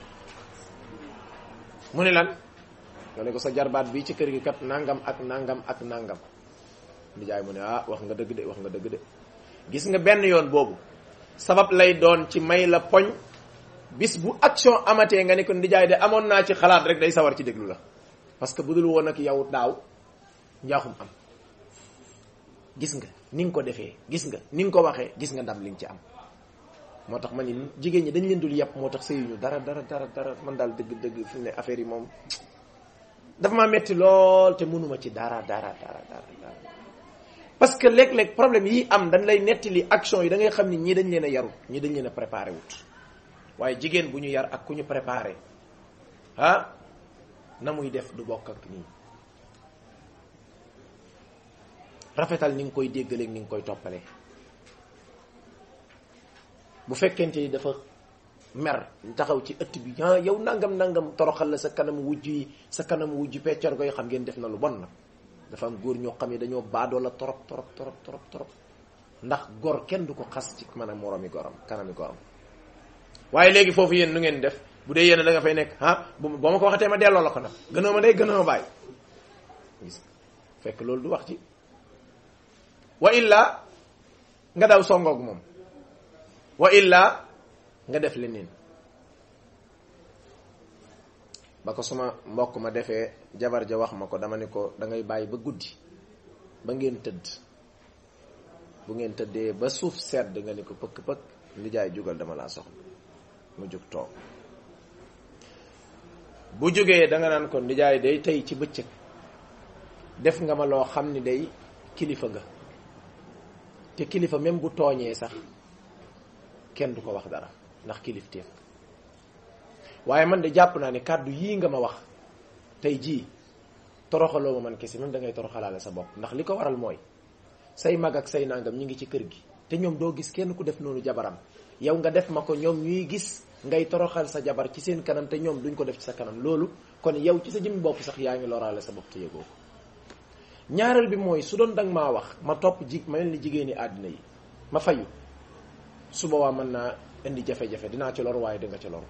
mu ne lan nga ne ko sa jarbaat bii ci kër gi kat nangam ak nangam ak nangam ndijaay mu ne ah wax nga dëgg de wax nga dëgg de gis nga benn yoon boobu sabab lay doon ci may la poñ bis bu action amatee nga ne ko ndijaay de amoon naa ci xalaat rek day sawar ci déglu la parce que bu dul woon ak yow daaw njaaxum am gis nga ni nga ko defee gis nga ni nga ko waxee gis nga ndam li nga ci am moo tax ma ni jigéen ñi dañ leen dul yàpp moo tax sëyuñu dara dara dara dara man daal dëgg dëgg fi mu ne affaire yi moom dafa maa metti lool te mënuma ci dara dara dara dara dara parce que léeg-léeg problème yi am dañ lay nettali action yi da ngay xam ni ñii dañ leen a yaru ñii dañ leen a préparé wut waaye jigéen bu ñu yar ak ku ñu préparé ah na muy def du bokk ak nii rafetal ni nga koy déggaleeg ni nga koy toppalee bu fekkente ni dafa mer taxaw ci ëtt bi ah yow nangam nangam toroxal la sa kanam wujj yi sa kanam wujj peccor goy xam ngeen def na lu bon nag dafa am góor ñoo xam ne dañoo baadoo la torop torop torop torop torop ndax gor kenn du ko xas ci man a moromi goram kanami goram waaye léegi foofu yéen nu ngeen def bu dee yéen da nga fay nekk ah bu boo ma ko waxatee ma delloo la ko nag gënoo ma day gënoo ma bàyyi gis fekk loolu du wax ci wa illa nga daw songoog moom wa illa nga def leneen ba ko suma mbokk ma defee jabar ja wax ma ko dama ne ko da ngay bàyyi ba guddi ba ngeen tëdd bu ngeen tëddee ba suuf sedd nga ne ko pëkk pëkk lijaay jugal dama laa soxla mu jóg toog bu jógee da nga naan ko nijaay day tey ci bëccëg def nga ma loo xam ni day kilifa nga te kilifa même bu tooñee sax kenn du ko wax dara ndax kilifteef waaye man de jàpp naa ne kàddu yii nga ma wax tey jii toroxaloo ma man kese même da ngay toroxalaale sa bopp ndax li ko waral mooy say mag ak say nangam ñi ngi ci kër gi te ñoom doo gis kenn ku def noonu jabaram yow nga def ma ko ñoom ñuy gis ngay toroxal sa jabar ci seen kanam te ñoom duñ ko def ci sa kanam loolu kon yow ci sa jëmmi bopp sax yaa ngi loraale sa bopp te yëgoo ko ñaareel bi mooy su doon danga maa wax ma topp ji ma mel ni jigéeni àddina yi ma fayu su boobaa mën naa indi jafe-jafe dinaa ci lor waaye dinga ci lor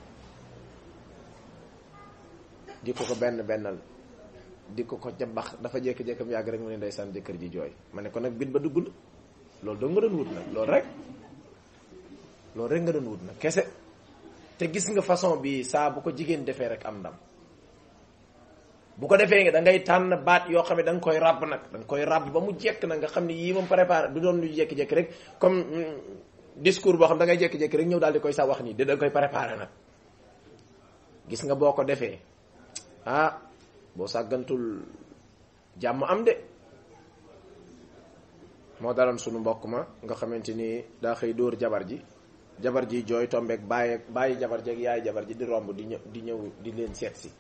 di ko ko benn bennal di ko ko jabax dafa jékki-jékki mu yàgg rek mu ne ndeysaan jëkkër ji jooy ma ne ko nag bit ba dugg na loolu doo nga doon wut nag loolu rek loolu rek nga doon wut nag kese te gis nga façon bi saa bu ko jigéen defee rek am ndam bu ko defee nga da ngay tànn baat yoo xam ne da nga koy ràbb nag da nga koy ràbb ba mu jekk nag nga xam ne yii moom préparé du doon lu jékki-jékki rek comme discours boo xam da ngay jékki-jékki rek ñëw daal di koy sa wax nii da nga koy préparé nag gis nga boo ko defee ah boo sàggantul jàmm am de moo daloon sunu mbokk ma nga xamante ni daa xëy dóor jabar ji jabar ji jooy tombeek bàyyi bàyyi jabar ji ak yaay jabar ji di romb di ñëw di ñëw di leen seet si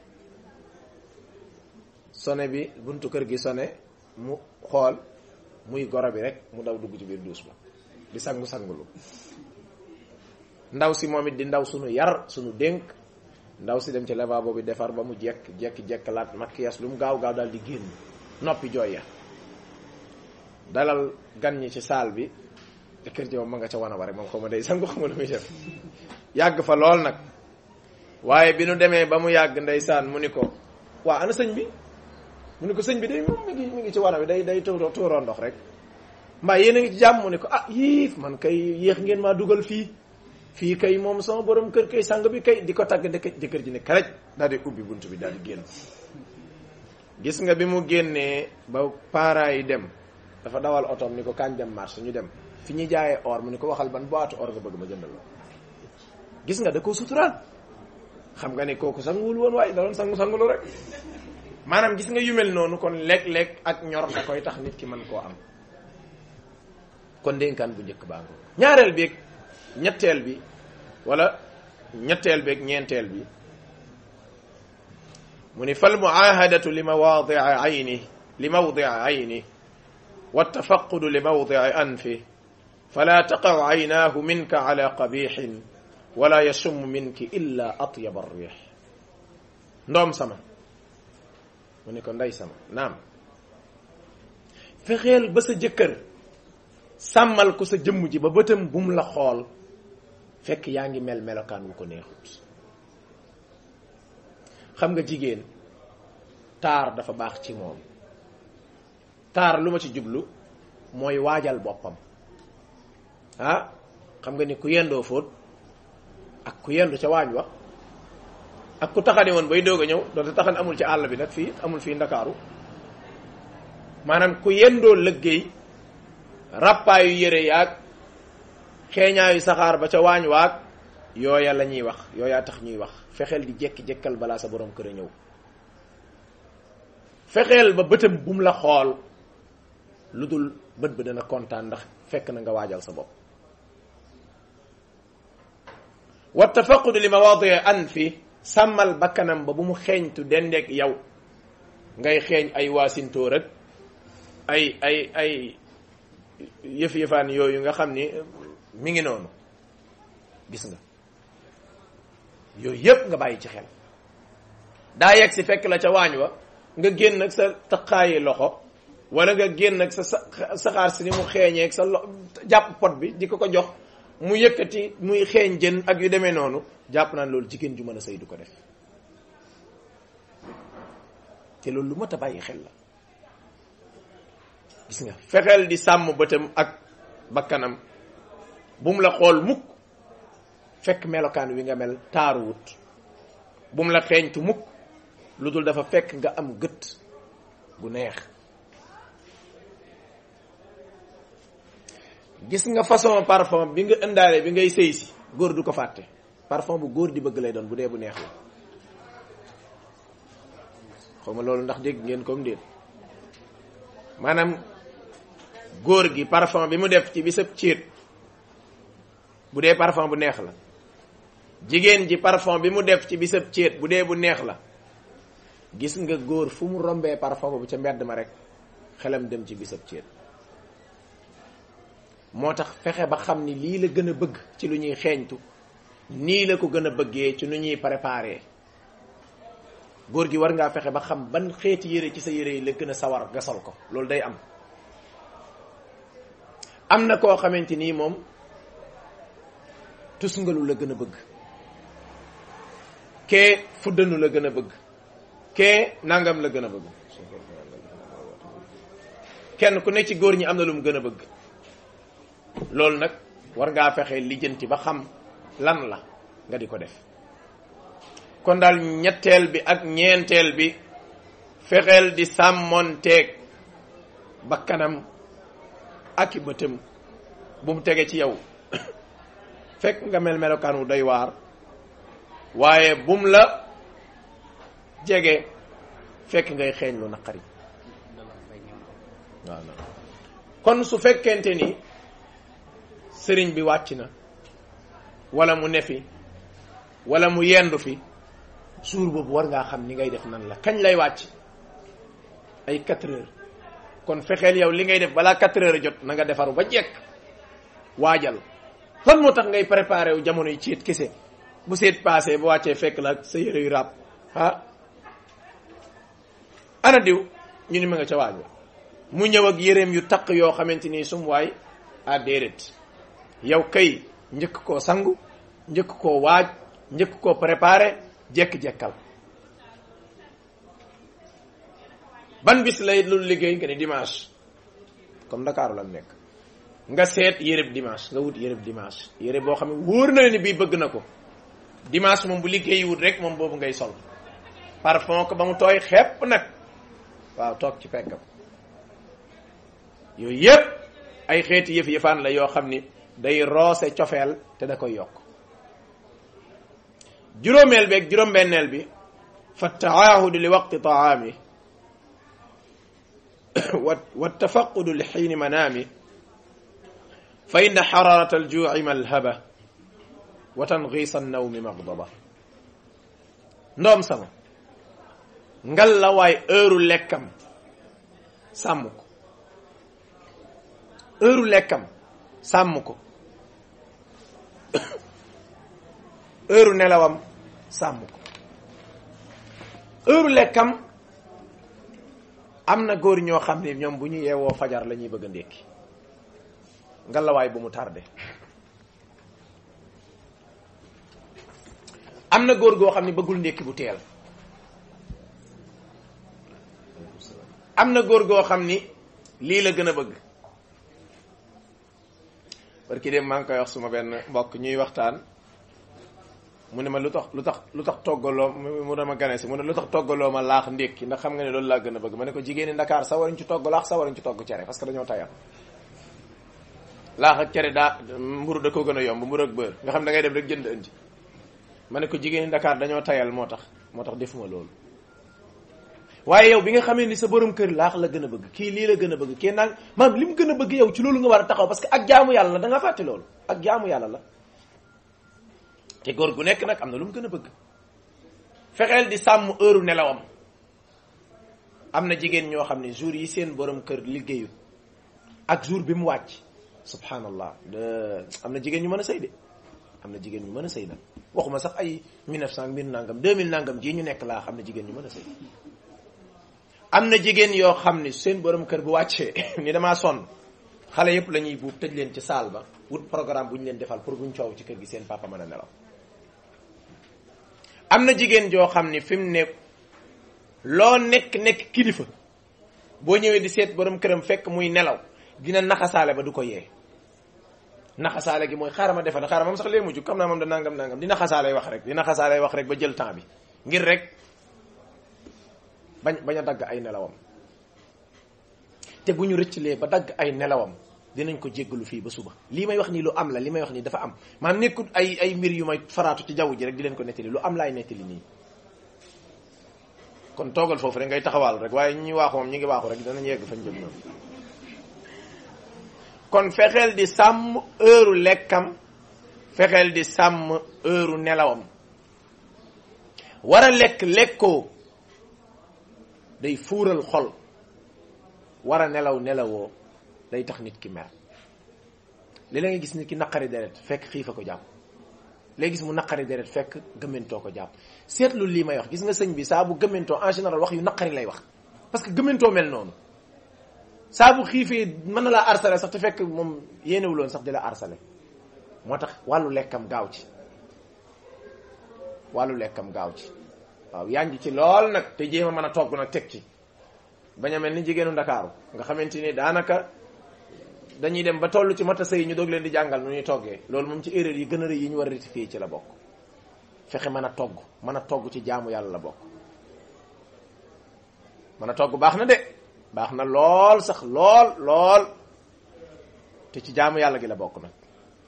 sone bi buntu kër gi sone mu xool muy goro bi rek mu daw dugg ci biir duus ba di sangu sangulu ndaw si moom it di ndaw sunu yar sunu dénk ndaw si dem ci lavabo bi defar ba mu jekk jekk jekk laat maquillage lu mu gaaw gaaw daal di génn noppi jooy ya dalal gan ñi ci saal bi te kër ji moom ma nga ca wana wa rek moom xaw ma day sangu xaw ma lu muy def yàgg fa lool nag waaye bi nu demee ba mu yàgg ndeysaan mu ni ko waa ana sëñ bi mu ni ko sëñ bi day moom mi ngi mi ngi ci wana bi day day tuuroo tuuroo ndox rek mbaa yéen a ngi ci jàmm mu ni ko ah yiif man kay yéex ngeen maa dugal fii fii kay moom sama borom kër kay sang bi kay di ko tàgg dëkk jëkkër ji ne karaj daal di ubbi bunt bi daal di génn gis nga bi mu génnee ba parents yi dem dafa dawal otoom ni ko kañ dem marché ñu dem fi ñuy jaayee or mu ni ko waxal ban boîte or nga bëgg ma jëndal la gis nga da ko suturaal xam nga ne kooku sanguwul woon waaye da doon sangu sangulu rek maanaam gis nga yu mel noonu kon lekk-lekk ak ñor da koy tax nit ki mën koo am kon dénkaan bu njëkk baa ngo ñaareel beeg ñetteel bi wala ñetteel beeg ñeenteel bi mu ni fal muahadatu li mawadia ayni li mawdia ayni والتفقد لموضع أنفه فلا تقع عيناه منك على قبيح wala yasum minki illa atyaba riix ndoom sama mu ne ko ndey sama naam fexeel ba sa jëkkër sàmmal ko sa jëmm ji ba bëtam bum la xool fekk yaa ngi mel melokaan wu ko neexut xam nga jigéen taar dafa baax ci moom taar lu ma ci jublu mooy waajal boppam ah xam nga ni ku yendoo fóot ak ku yendu ca waañ wa ak ku taxani woon bay doog a ñëw doonte taxan amul ci àll bi nag fii amul fii ndakaaru maanaam ku yendoo lëggéey ràppaayu yére yaag xeeñaayu saxaar ba ca waañ waag yooya la ñuy wax yooyaa tax ñuy wax fexeel di jekki-jekkal balaa sa borom kër a ñëw fexeel ba bëtam bum la xool lu dul bët ba dana kontaan ndax fekk na nga waajal sa bopp wa tafaqudu li mawaadi an fi sàmmal bakkanam ba bu mu xeeñtu dendeeg yow ngay xeeñ ay waasintóor ak ay ay ay yëf-yëfaan yooyu nga xam ni mi ngi noonu gis nga yooyu yépp nga bàyyi ci xel daa yegg si fekk la ca waañ wa nga génn ak sa taqaayi loxo wala nga génn ak sa saxaar si ni mu xeeñee ak sa lo jàpp pot bi di ko ko jox mu yëkkati muy xeeñ jën ak yu demee noonu jàpp naan loolu jigéen ju mën a sëy du ko def te loolu lu mat a bàyyi xel la gis nga fexeel di sàmm bëtam ak bakkanam bu mu la xool mukk fekk melokaan wi nga mel taaruwut bu mu la xeeñtu mukk lu dul dafa fekk nga am gët gu neex gis nga façon parfum bi nga ëndaale bi ngay sëy si góor du ko fàtte parfum bu góor di bëgg lay doon bu dee bu neex la xaw ma loolu ndax dégg ngeen comme déet maanaam góor gi parfum bi mu def ci bisab céet bu dee parfum bu neex la jigéen ji parfum bi mu def ci bisab céet bu dee bu neex la gis nga góor fu mu rombee parfum bu ca mbedd ma rek xelam dem ci bisab céet moo tax fexe ba xam ni lii la gën a bëgg ci lu ñuy xeeñtu nii la ko gën a bëggee ci nu ñuy préparé góor gi war ngaa fexe ba xam ban xeeti yére ci sa yére yi la gën a sawar nga sol ko loolu day am am na koo xamante nii moom tusngalu la gën a bëgg kee fuddanu la gën a bëgg kee nangam la gën a bëgg kenn ku ne ci góor ñi am na lu mu gën a bëgg loolu nag war ngaa fexe lijjanti ba xam lan la nga di ko def kon daal ñetteel bi ak ñeenteel bi fexeel di sàmmonteeg bakkanam ak i bëtam bu mu tege ci yow fekk nga mel melokaan wu doy waar waaye bum la jege fekk ngay xeeñ lu naqari waaw kon su fekkente ni sëriñ bi wàcc na wala mu nefi wala mu yendu fi suur boobu war ngaa xam ni ngay def nan la kañ lay wàcc ay quatre heures kon fexeel yow li ngay def balaa quatre heures jot na nga defaru ba jekk waajal lan moo tax ngay préparé wu jamono yi ciit kese bu seet passé bu wàccee fekk la ak sa yére yu ràbb ah ana diw ñu ni ma nga ca waaj wa mu ñëw ak yéreem yu taq yoo xamante ni sum waay a déedéet yow kay njëkk koo sangu njëkk koo waaj njëkk koo préparé jekk-jekkal ban bis lay lu liggéey nga ni dimanche comme Dakar la nekk nga seet yéreb dimanche nga wut yéreb dimanche yére boo xam ne wóor na ni bii bëgg na ko dimanche moom bu liggéey wut rek moom boobu ngay sol parfum ko ba mu tooy xepp nag waaw toog ci peggam yooyu yépp ay xeeti yëf yëfaan la yoo xam ni day roose cofeel te da koy yokk juróomeel bi ak juróom-benneel bi fa taahudu li waqti taami wa tafaqudu li xiini manaami fa inna xararata aljuuci malhaba wa tangiisa annawmi magdaba ndoom sama ngal la waay heure lekkam sàmm ko heure lekkam sàmm ko heure nelawam sàmm ko heure lekkam am na góor ñoo xam ne ñoom bu ñu yeewoo fajar la ñuy bëgg a ndékki ngalawaay bu mu tardé am na góor goo xam ne bëggul ndékki bu teel am na góor goo xam ni lii la gën a bëgg parce que dem maa ngi koy wax suma benn mbokk ñuy waxtaan mu ne ma lu tax lu tax lu tax toggaloo mu dama gane si mu ne lu tax toggaloo ma laax ndékki ndax xam nga ne loolu laa gën a bëgg ma ne ko jigéeni Ndakaar sa waruñ ci togg laax sa waruñ ci togg cere parce que dañoo tayal laax ak cere daa mburu da ko gën a yomb mburu ak beurre nga xam da ngay dem rek jënd indi ma ne ko jigéeni Ndakaar dañoo tayal moo tax moo tax defuma loolu waaye yow bi nga xamee ni sa borom kër laax la gën a bëgg kii lii la gën a bëgg kii naan maam li mu gën a bëgg yow ci loolu nga war a taxaw parce que ak jaamu yàlla la da nga fàtte loolu ak jaamu yàlla la te góor gu nekk nag am na lu mu gën a bëgg fexeel di sàmm heure nelawam am na jigéen ñoo xam ne jour yi seen borom kër liggéeyu ak jour bi mu wàcc subhanallah am na jigéen ñu mën a sëy de am na jigéen ñu mën a sëy nag waxuma sax ay 1900 mbir nangam 2000 nangam jii ñu nekk laa xam ne jigéen ñu mën a sëy am na jigéen yoo xam ni seen borom kër bu wàccee ni damaa sonn xale yëpp la ñuy buub tëj leen ci saal ba wut programme bu ñu leen defal pour buñ coow ci kër gi seen papa mën a nelaw am na jigéen joo xam ni fi mu ne loo nekk nekk kilifa boo ñëwee di seet borom këram fekk muy nelaw dina naxasaale ba du ko yee naxasaale gi mooy xaaral ma defal xaaral moom sax lee mujj xam naa moom da nangam nangam di naxasaale wax rek di naxasaale wax rek ba jël temps bi ngir rek bañ bañ a dagg ay nelawam te bu ñu rëccalee ba dagg ay nelawam dinañ ko jéggalu fii ba suba lii may wax nii lu am la li may wax nii dafa am maanaam nekkut ay ay mbir yu may faraatu ci jaww ji rek di leen ko nettali lu am laay nettali nii kon toogal foofu rek ngay taxawaal rek waaye ñi waaxu moom ñi ngi waaxu rek danañ yegg fañ jëm ñoom kon fexeel di sàmm heure lekkam fexeel di sàmm heure nelawam war a lekk lekkoo day fuural xol war a nelaw nelawoo day tax nit ki mer li la nga gis nit ki naqari deret fekk xiifa ko jàpp léegi gis mu naqari deret fekk gëmmentoo ko jàpp seetlu lii may wax gis nga sëñ bi saa bu gëmmentoo en général wax yu naqari lay wax parce que gëmmentoo mel noonu saa bu xiifee mën na laa harcelé sax te fekk moom yéenewuloon sax di la harcelé moo tax wàllu lekkam gaaw ci wàllu lekkam gaaw ci waaw yaa ngi ci lool nag te jéem a mën a togg nag teg ci bañ a mel ni jigéenu ndakaaru nga xamante ni daanaka dañuy dem ba toll ci mata sëy ñu doog leen di jàngal nu ñuy toggee loolu moom ci erreur yi gën a rëy yi ñu war a rectifier ci la bokk fexe mën a togg mën a togg ci jaamu yàlla la bokk mën a togg baax na de baax na lool sax lool lool te ci jaamu yàlla gi la bokk nag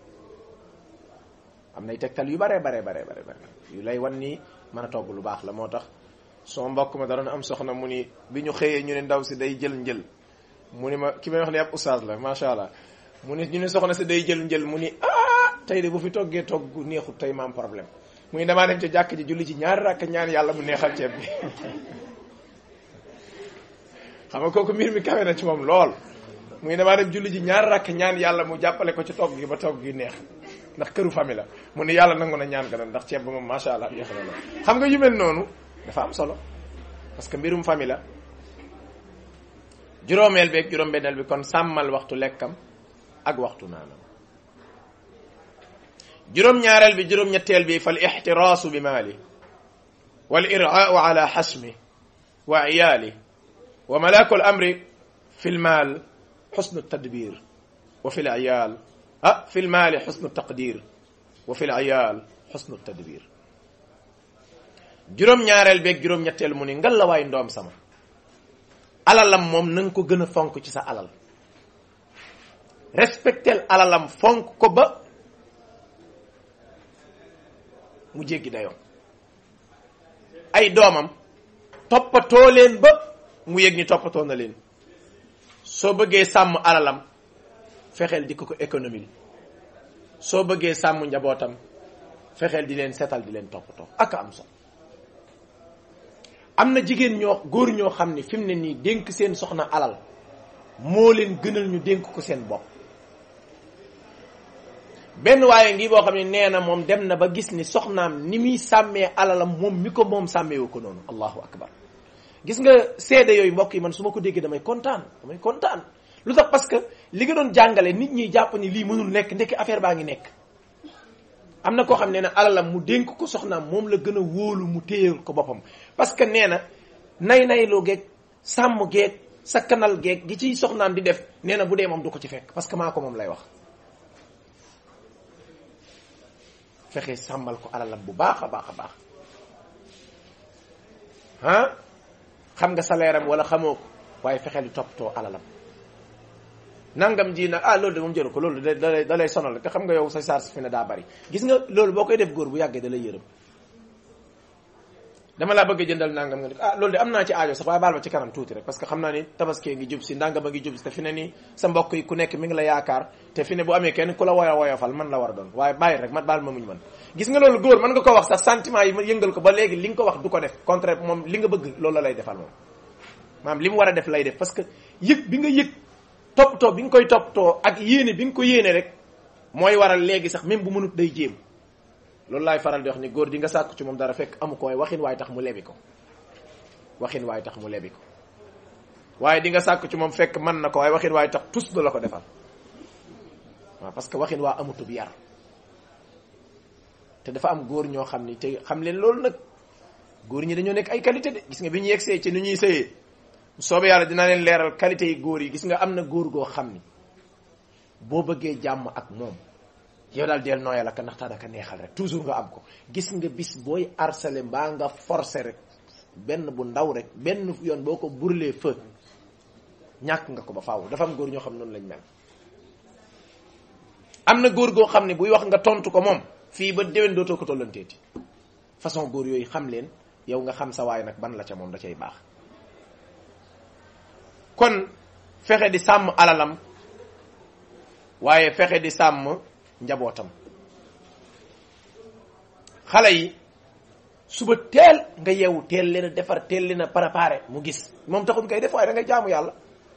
am nay tegtal yu bare bare bare bare bare yu lay wan ni mën a togg lu baax la moo tax soo mbokk ma dara na am soxna mu ni bi ñu xëyee ñu ne ndaw si day jël njël mu ni ma ki may wax ni ab oustaz la macha allah mu ni ñu ne soxna si day jël njël mu ni ah tey de bu fi toggee togg neexut tey ma am problème mu ni damaa dem ca jàkk ji julli ci ñaari rakk ñaan yàlla mu neexal ceeb bi xam nga kooku mbir mi kawe na ci moom lool mu ni damaa dem julli ji ñaari rakk ñaan yàlla mu jàppale ko ci togg gi ba togg gi neex ndax këru famille la mu ni yàlla nangu na ñaan ga ndax ceeb ba moom macha allah neex na la xam nga yu mel noonu dafa am solo parce que mbirum famille la juróomeel beeg juróom-benneel bi kon sàmmal waxtu lekkam ak waxtu naanam juróom-ñaareel bi juróom-ñetteel bi fal ixtiraasu bi maali wal iraau ala xasmi wa iyaali wa malaku al amri fi lmaal xusnu tadbir wa fi liyal ah fi lmaali xusnu taqdir wa fi liyal xusnu tadbir juróom-ñaareel beeg juróom-ñetteel mu ni ngal la waay ndoom sama alalam moom na nga ko gën a fonk ci sa alal respectel alalam fonk ko ba mu jéggi dayoo ay doomam toppatoo leen ba mu yëg ni toppatoo na leen soo bëggee sàmm alalam fexeel di ko ko économie soo bëggee sàmm njabootam fexeel di leen setal di leen toppatoo ak am solo am na jigéen ñoo góor ñoo xam ne fi mu ne nii dénk seen soxna alal moo leen gënal ñu dénk ko seen bopp benn waaye ngi boo xam ne nee na moom dem na ba gis ni soxnaam ni muy sàmmee alalam moom mi ko moom sàmmeewu ko noonu allahu akbar gis nga seede yooyu mbokk yi man su ma ko déggee damay kontaan damay kontaan lu tax parce que li nga doon jàngale nit ñi jàpp ni lii mënul nekk ndekki affaire baa ngi nekk am na koo xam ne ne alalam mu dénk ko soxnaam moom la gën a wóolu mu téyal ko boppam parce que nee na nay nayloo geeg sàmm geeg sakkanal geeg gi ciy soxnaam di def nee na bu dee moom du ko ci fekk parce que maa ko moom lay wax fexe sàmmal ko alalam bu baax a baax a baax ah xam nga salaire am wala xamoo ko waaye fexeel di toppatoo alalam nangam ji nag ah loolu de moom jëru ko loolu da da da lay sonal te xam nga yow sa charge fi ne daa bari gis nga loolu boo koy def góor bu yàggee da lay yërëm dama laa bëgg a jëndal nangam nga ne ah loolu de am naa ci aajo sax waaye baal ma ci kanam tuuti rek parce que xam naa ni tabaskee ngi jub si nangam a ngi jub si te fi ne nii sa mbokk yi ku nekk mi ngi la yaakaar te fi ne bu amee kenn ku la woyo woyofal man la war a doon waaye bàyyi rek man baal ma muñ man gis nga loolu góor mën nga ko wax sax sentiment yi yëngal ko ba léegi li nga ko wax du ko def contraire moom li nga bëgg loolu la lay defal moom maanaam li mu war a def lay def parce que yëg bi nga yëg toppatoo bi nga koy toppatoo ak yéene bi nga ko yéene rek mooy waral léegi sax même bu mënut day jéem loolu laay faral di wax ni góor di nga sàkku ci moom dara fekk amu ko waaye waxin waaye tax mu lebi ko waxin waaye tax mu lebi ko waaye di nga sàkku ci moom fekk mën na ko waaye waxin waaye tax tus du la ko defal waaw parce que waxin waa amutub yar te dafa am góor ñoo xam ni te xam leen loolu nag góor ñi dañoo nekk ay qualité de gis nga bi ñu yegsee ci ni ñuy sëyee soobee yàlla dina leen leeral qualité yi góor yi gis nga am na góor goo xam ni boo bëggee jàmm ak moom yow daal del nooyal ak ndax daanaka neexal rek toujours nga am ko gis nga bis booy harcelé mbaa nga forcé rek benn bu ndaw rek benn yoon boo ko brûlé feu ñàkk nga ko ba faaw dafa am góor ñoo xam noonu lañ mel. am na góor goo xam ne buy wax nga tontu ko moom fii ba déwén dootoo ko tollanteeti façon góor yooyu xam leen yow nga xam sa waay nag ban la ca moom da cay baax. kon fexe di sàmm alalam waaye fexe di sàmm njabootam xale yi suba teel nga yeewu teel leen a defar teel leen a préparé mu gis moom taxul ngay def waaye da ngay jaamu yàlla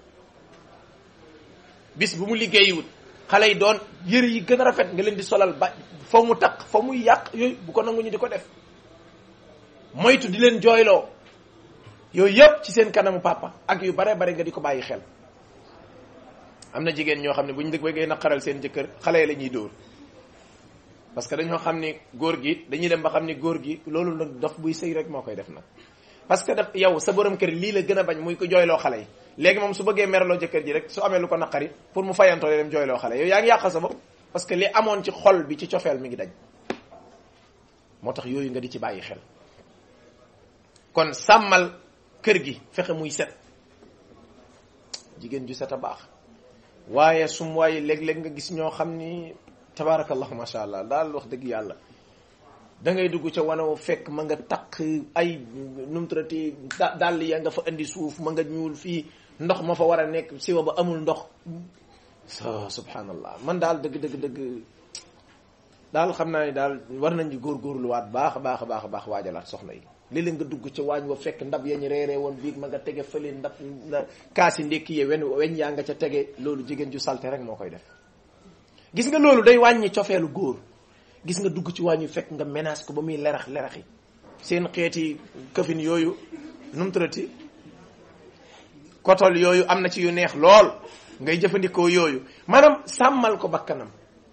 bis bu mu liggéeyiwut xale yi doon yëre yi gën a rafet nga leen di solal ba fa mu taq fa muy yàq yooyu bu ko nangu ñu di ko def moytu di leen jooyloo yooyu yëpp ci seen kanamu papa ak yu bare bare nga di ko bàyyi xel am na jigéen ñoo xam ne bu ñu dëgg bëggee naqaral seen jëkkër xale yi la ñuy dóor parce que dañoo xam ni góor gi dañuy dem ba xam ni góor gi loolu nag dof buy sëy rek moo koy def nag parce que daf yow sa borom kër lii la gën a bañ muy ko jooyloo xale yi léegi moom su bëggee meraloo jëkkër ji rek su amee lu ko naqari pour mu fayantoo dem jooyloo xale yow yaa ngi yàqal sa bopp parce que li amoon ci xol bi ci cofeel mi ngi dañ moo tax yooyu nga di ci bàyyi xel kon sàmmal kër gi fexe muy set jigéen ju set a baax waaye sum waaye léeg-léeg nga gis ñoo xam ni tabaarakallah macha allah daal wax dëgg yàlla da ngay dugg ca wanaw fekk ma nga takk ay numtrati dàll ya nga fa indi suuf ma nga ñuul fii ndox ma fa war a nekk siwa ba amul ndox so subhanallah man daal dëgg dëgg dëgg daal xam naa ni daal war nañ di góorgóorluwaat baax a baax a baax a baax waajalaat soxna yi léeg-léeg nga dugg ca waañ wa fekk ndab yañ reeree woon biig ma nga tege fële ndab kaasi ndékki ye wen weñ yaa nga ca tege loolu jigéen ju salte rek moo koy def gis nga loolu day wàññi cofeelu góor gis nga dugg ci wàññi fekk nga menace ko ba muy lerax leraxi seen xeeti këfin yooyu num tërati kotol yooyu am na ci yu neex lool ngay jëfandikoo yooyu maanaam sàmmal ko bakkanam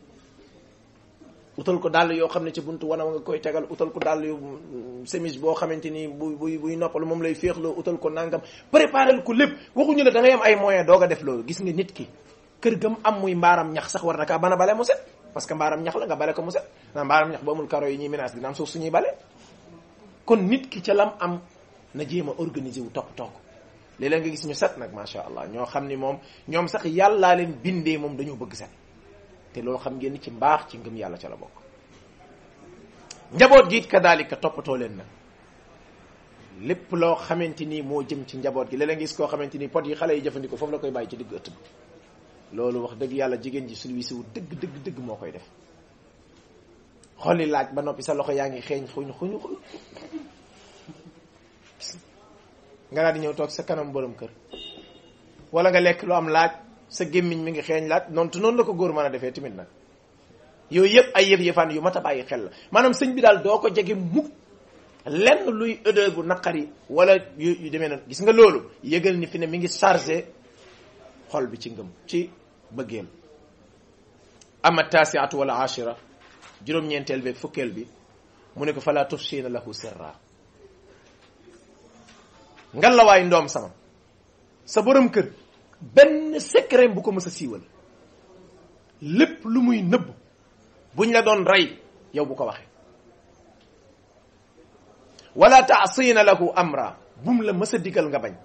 utal ko dàll yoo xam ne ci buntu wana nga koy tegal utal ko dàll yu semis boo xamante ni buy buy buy noppalu moom lay féexloo utal ko nangam préparel ko lépp waxuñu la da ngay am ay moyen doog a def loolu gis nga nit ki kër gam am muy mbaaram ñax sax war na kaa bana bale mu set parce que mbaaram ñax la nga bale ko mu set ndax mbaaram ñax ba amul karo yi ñuy menace dina am suuf suñuy bale kon nit ki ca lam am na jéem a organiser wu topp toog léeg-léeg nga gis ñu set nag macha allah ñoo xam ni moom ñoom sax yàllaa leen bindee moom dañoo bëgg set te loolu xam ngeen ni ci mbaax ci ngëm yàlla ca la bokk njaboot gi it kadaalika toppatoo leen nag lépp loo xamante ni moo jëm ci njaboot gi léeg-léeg nga gis koo xamante ni pot yi xale yi jëfandikoo foofu la koy bàyyi ci digg ëtt bi loolu wax dëgg yàlla jigéen ji service wu dëgg dëgg dëgg moo koy def xolli laaj ba noppi sa loxo yaa ngi xeeñ xuñ xuñ xuñ nga daal di ñëw toog sa kanam borom kër wala nga lekk lu am laaj sa gémmiñ mi ngi xeeñ laaj noonu te noonu la ko góor mën a defee tamit nag yooyu yëpp ay yëf yëfaan yu mat a bàyyi xel la maanaam sëñ bi daal doo ko jege mukk lenn luy odeur bu naqari wala yu yu demee noonu gis nga loolu yëgal ni fi ne mi ngi chargé xol bi ci ngëm ci bëggeel ama taasiatu wala ashira juróom-ñeenteel beeg fukkeel bi mu ne ko fala tufsina lahu sirra ngan la waay ndoom sama sa borom kër benn secret bu ko mës a siiwal lépp lu muy nëbb buñ la doon rey yow bu ko waxee wala taasina lahu amra bum la mës a digal nga bañ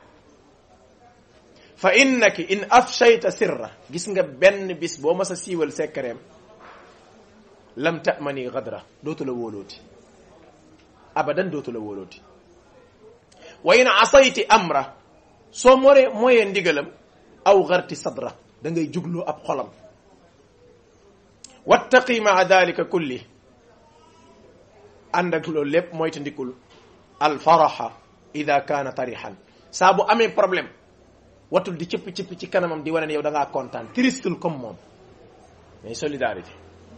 fa innaki in afshayta sirra gis nga benn bis boo mës a siiwal secretam lam tamani gadra dootu la wóolooti abadan dootu la wóolooti wa in asayti amra soo moree mooyee ndigalam aw garti sadra da ngay jugloo ab xolam wattaqi maa dalika kulli ànd ak loolu lépp mooy ta ndikul alfaraxa ida kaana tarixan saa bu amee problème watul di cëpp cëpp ci kanamam di wane ne yow da ngaa kontaan tristul comme moom mais solidarité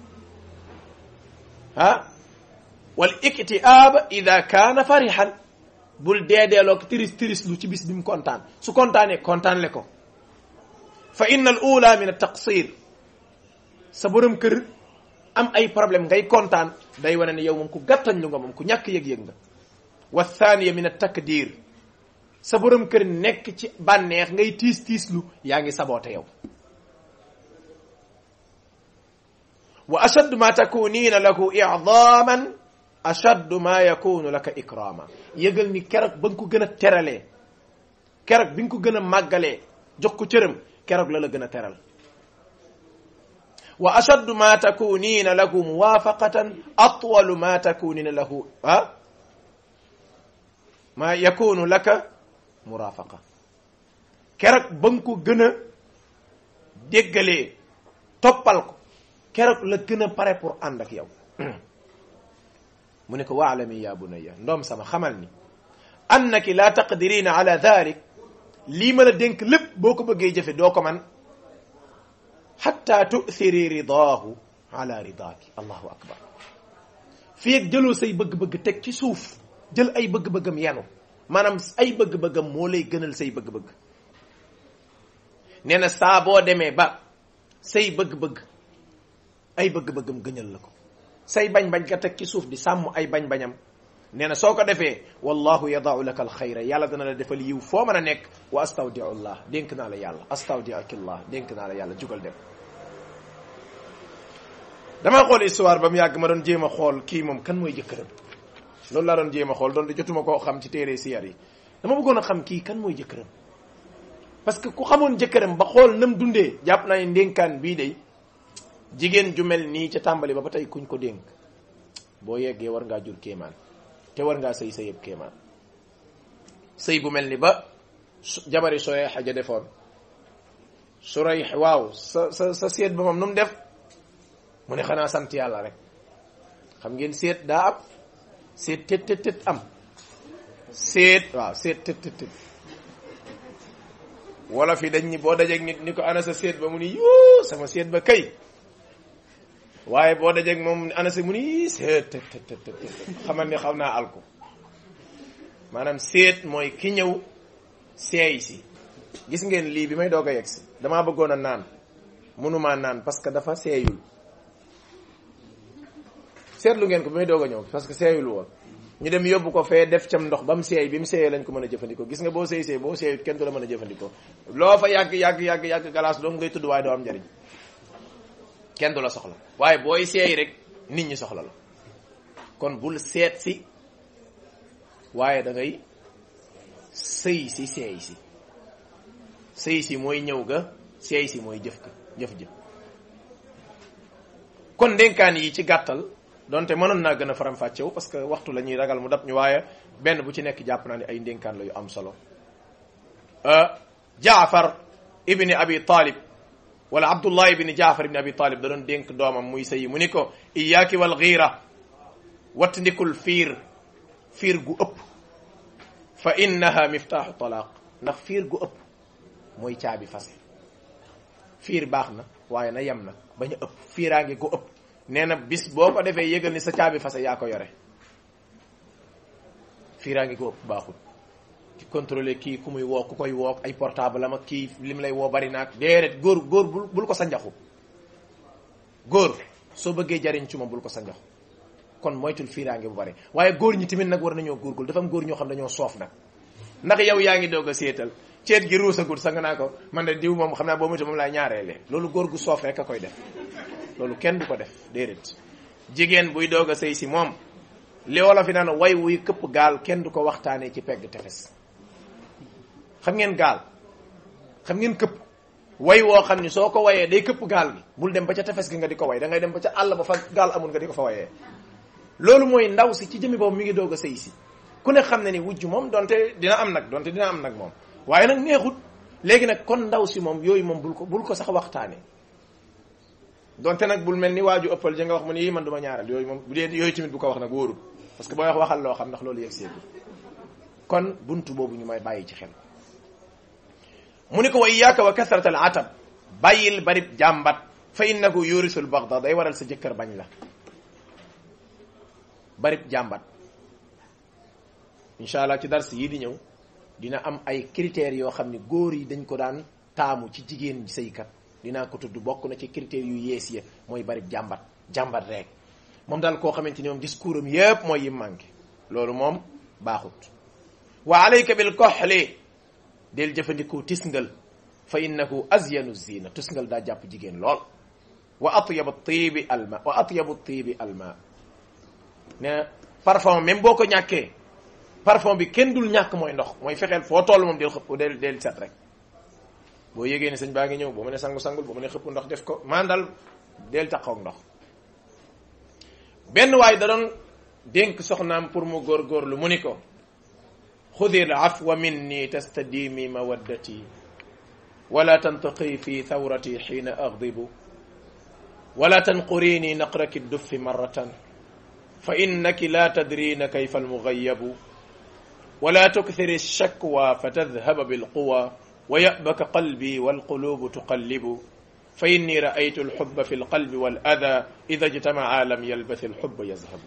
ah wal iktiaab ida kaana farixan bul deedeeloog tiris tiris lu ci bis bi mu kontaan su kontaanee kontaan le ko fa inna al ula min altaqsir sa borom kër am ay problème ngay kontaan day wane ne yow moom ku gàttañ lu nga moom ku ñàkk yëg-yëg nga wa thaniya min altakdir sa borom kër nekk ci bànneex ngay tiis tiis lu yaa ngi saboote yow wa ashaddu ma takunina lahu i'daman ashaddu ma yakunu laka ikrama yëgal ni keroog ba nga ko gën a teralee keroog bi nga ko gën a màggalee jox ko cëram keroog la la gën a teral wa ashaddu ma takunina lahu muwafaqatan atwalu ma takunina lahu ah ma yakunu laka murafaqa keroog ba nga ko gën a déggalee toppal ko keroog la gën a pare pour ànd ak yow mu ne ko waalami ya bunayya ndoom sama xamal ni annaki la taqdirina ala dalik lii ma la dénk lépp boo ko bëggee jëfe doo ko man xatta tu'thiri ridaahu ala ridaaki allahu akbar fii ak jëloo say bëgg-bëgg teg ci suuf jël ay bëgg-bëggam yenu maanaam ay bëgg-bëggam moo lay gënal say bëgg-bëgg nee na saa boo demee ba say bëgg-bëgg ay bëgg-bëggam gënal la ko say bañ-bañ ka teg ci suuf di sàmm ay bañ-bañam nee na soo ko defee wallahu yadaau laka alxayra yàlla dana la defal yiw foo mën a nekk wa astawdiu llah dénk naa la yàlla astawdiakillah dénk naa la yàlla jugal dem damaa xool histoire ba mu yàgg ma doon jéem a xool kii moom kan mooy jëkkëram loolu laa doon jéem a xool doon di jotuma koo xam ci téere siyar yi dama bëggoon a xam kii kan mooy jëkkëram parce que ku xamoon jëkkëram ba xool nam dundee jàpp naa ne ndénkaan bii day jigéen ju mel nii ca tàmbali ba ba tey kuñ ko dénk boo yeggee war ngaa jur kéemaan te war ngaa sëy sa yëpp kéemaan sëy bu mel ni ba jabari sooy xaja defoon su rey waaw sa sa sa seet ba moom nu mu def mu ne xanaa sant yàlla rek xam ngeen seet daa am seet tët tët tët am seet waaw seet tët tët tët wala fi dañ ni boo dajeeg nit ni ko ana sa seet ba mu ni yoo sama seet ba kay waaye boo dajeeg moom ana sa mu ni seet tët tët tët tët xamal ne xaw naa alko maanaam seet mooy ki ñëw seey si gis ngeen lii bi may doog a yegg si damaa bëggoon a naan mënumaa naan parce que dafa seeyul seetlu ngeen ko bi may doog a ñëw parce que seeyul woon ñu dem yóbbu ko fee def cam ndox ba mu seey bi mu seeyee lañ ko mën a jëfandikoo gis nga boo seey seey boo seeyut kenn du la mën a jëfandikoo loo fa yàgg yàgg yàgg yàgg galaas doom ngay tudd waaye doo am njariñ kenn du la soxla waaye booy seey rek nit ñi soxla la kon bul seet si waaye da ngay sëy si seey si sëy si mooy ñëw ga seey si mooy jëf ka jëf jëf kon ndénkaan yi ci gàttal donte mënoon naa gën a faram-fàccewu parce que waxtu la ñuy ragal mu dab ñu waaye benn bu ci nekk jàpp naa ne ay ndénkaan la yu am solo jaafar ibni abi talib wala abdullah ibni jaafar ibni abi talib da doon dénk doomam muy sëyi mu ni ko iyaaki wal xiira wattandikul fiir fiir gu ëpp fa innaha miftaaxu talaaq ndax fiir gu ëpp mooy caabi fase fiir baax na waaye na yem nag bañ a ëpp fiiraange gu ëpp nee na bis boo ko defee yëgal ni sa caabi fase yaa ko yore fiiraa ngi ko ëpp baaxul ci contrôler kii ku muy woo ku koy woo ay portable am ak kii lim lay woo bari naag déedéet góor góor bul bul ko sa njaxu góor soo bëggee jariñ ci moom bul ko sa njaxu kon moytul fiiraange bu bari waaye góor ñi tamit nag war nañoo góorgóorlu dafa am góor ñoo xam dañoo soof nag ndax yow yaa ngi doog a seetal ceet gi ruusagul sa nga naa ko man de diw moom xam naa boo mutu moom laay ñaareele loolu góor gu soof rek a koy def loolu kenn du ko def déedéet jigéen buy doog a sëy si moom li wolof fi naan way wuy këpp gaal kenn du ko waxtaanee ci pegg tefes xam ngeen gaal xam ngeen këpp way woo xam ni soo ko wayee day këpp gaal gi bul dem ba ca tefes gi nga di ko way da ngay dem ba ca àll ba fa gaal amul nga di ko fa wayee loolu mooy ndaw si ci jëmi boobu mi ngi doog a sëy si ku ne xam ne ni wujj moom donte dina am nag donte dina am nag moom waaye nag neexut léegi nag kon ndaw si moom yooyu moom bul ko bul ko sax waxtaane donte nag bul mel ni waaju ëppal ja nga wax mu ni yii man duma ñaaral yooyu moom bu dee yooyu tamit bu ko wax nag wóorul parce que booy wax waxal loo xam ndax loolu yegg seegu kon buntu boobu ñu may bàyyi ci xel mu ni ko wa iyaaka wa kasrat al atab bàyyil barib jàmbat fa innahu yurisul bagda day waral sa jëkkër bañ la barib jàmbat incha allah ci dars yii di ñëw dina am ay critères yoo xam ne góor yi dañ ko daan taamu ci jigéen sëykat dinaa ko tudd bokk na ci critères yu yees ya mooy barib jàmbat jàmbat rek moom daal koo xamante ni moom discours am yépp mooy yim manqué loolu moom baaxut wa alayka bil koxli del jëfandikoo tisngal fa innahu azyanu zina tisngal daa jàpp jigéen lool wa atyabu tiibi alma wa atyabu tiibi alma ne parfum même boo ko ñàkkee parfum bi kenn dul ñàkk mooy ndox mooy fexeel foo toll moom del xëpp del del set rek boo yégee ne sëñ baa ngi ñëw boo ma ne sangu-sangul boo ma ne xëpp ndox def ko maan dal del taxaw ndox benn waay da doon dénk soxnaam pour mu góorgóorlu mu ni ko xudi l afwa minni tastadimi mawaddati wala tantaqi fi thawrati xiina agdibu wala tanqurini naqraki duffi marratan fa innaki la tadrina kayfa almugayabu wala tukthiri alshakwa fatadhhaba bilquwa wa yabaka qalbi walqulubu tuqallibu fa inni raaytu alxubba fi alqalbi walada ida ijtamaca lam yalbath alxubba yazhabu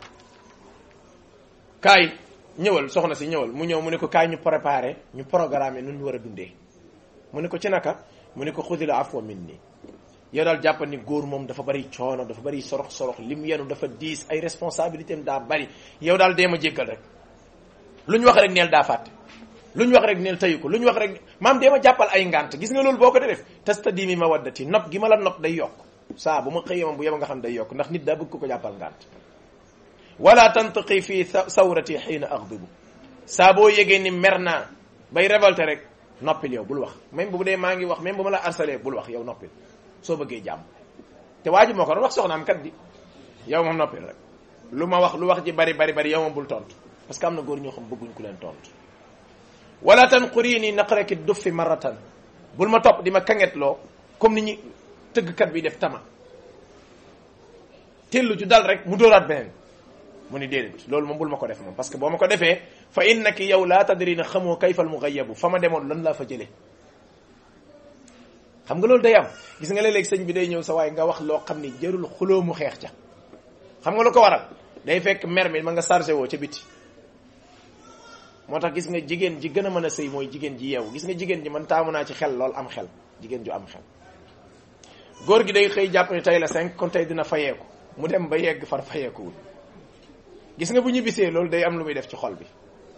kaay ñëwal soxna si ñëwal mu ñëw mu ne ko kaay ñu préparé ñu programmé nu ñu war a dundee mu ne ko ci naka mu ne ko xudil afwa minni yow daal jàpp ni góor moom dafa bari coono dafa bari sorox sorox lim yenu dafa diis ay responsabilité am daa bari yow daal dee ma jéggal rek lu ñu wax rek neel daa fàtte lu ñu wax rek neel tayu ko lu ñu wax rek maam dee ma jàppal ay ngant gis nga loolu boo ko def tastadimi mawaddati nopp gi ma la nopp day yokk saa bu ma xëyee moom bu yeba nga xam day yokk ndax nit daa bëgg ko ko jàppal ngant wala tantaqi fi sawrati xiina axdibu saa boo yégee ni mer naa bay révolté rek noppil yow bul wax même bu dee maa ngi wax même bu ma la harcelé bul wax yow noppil soo bëggee jàmm te waa ji moo ko doon wax soxnaam kat di yow moom noppil rek lu ma wax lu wax ji bari bari bari yow moom bul tontu parce que am na góor ñoo xam bëgguñ ku leen tontu wala tanqurini naqraki duffi marratan bul ma topp di ma kangetloo comme ni ñi tëggkat bi def tama tellu ju dal rek mu dóoraat beneen mu ni déedéet loolu moom bul ma ko def moom parce que boo ma ko defee fa innaki yow laa tadri na xamoo kayfa al mugayabu fa ma demoon lan laa fa jëlee xam nga loolu day am gis nga léeg-léeg sëñ bi day ñëw sa waaye nga wax loo xam ni jërul xuloo mu xeex ca xam nga lu ko waral day fekk mer mi ma nga chargé woo ca biti moo tax gis nga jigéen ji gën a mën a sëy mooy jigéen ji yeewu gis nga jigéen ji man taamu naa ci xel lool am xel jigéen ju am xel góor gi day xëy jàpp ni tey la cinq kon tey dina fayeeku mu dem ba yegg far fayeekuwul gis nga bu ñibbisee loolu day am lu muy def ci xol bi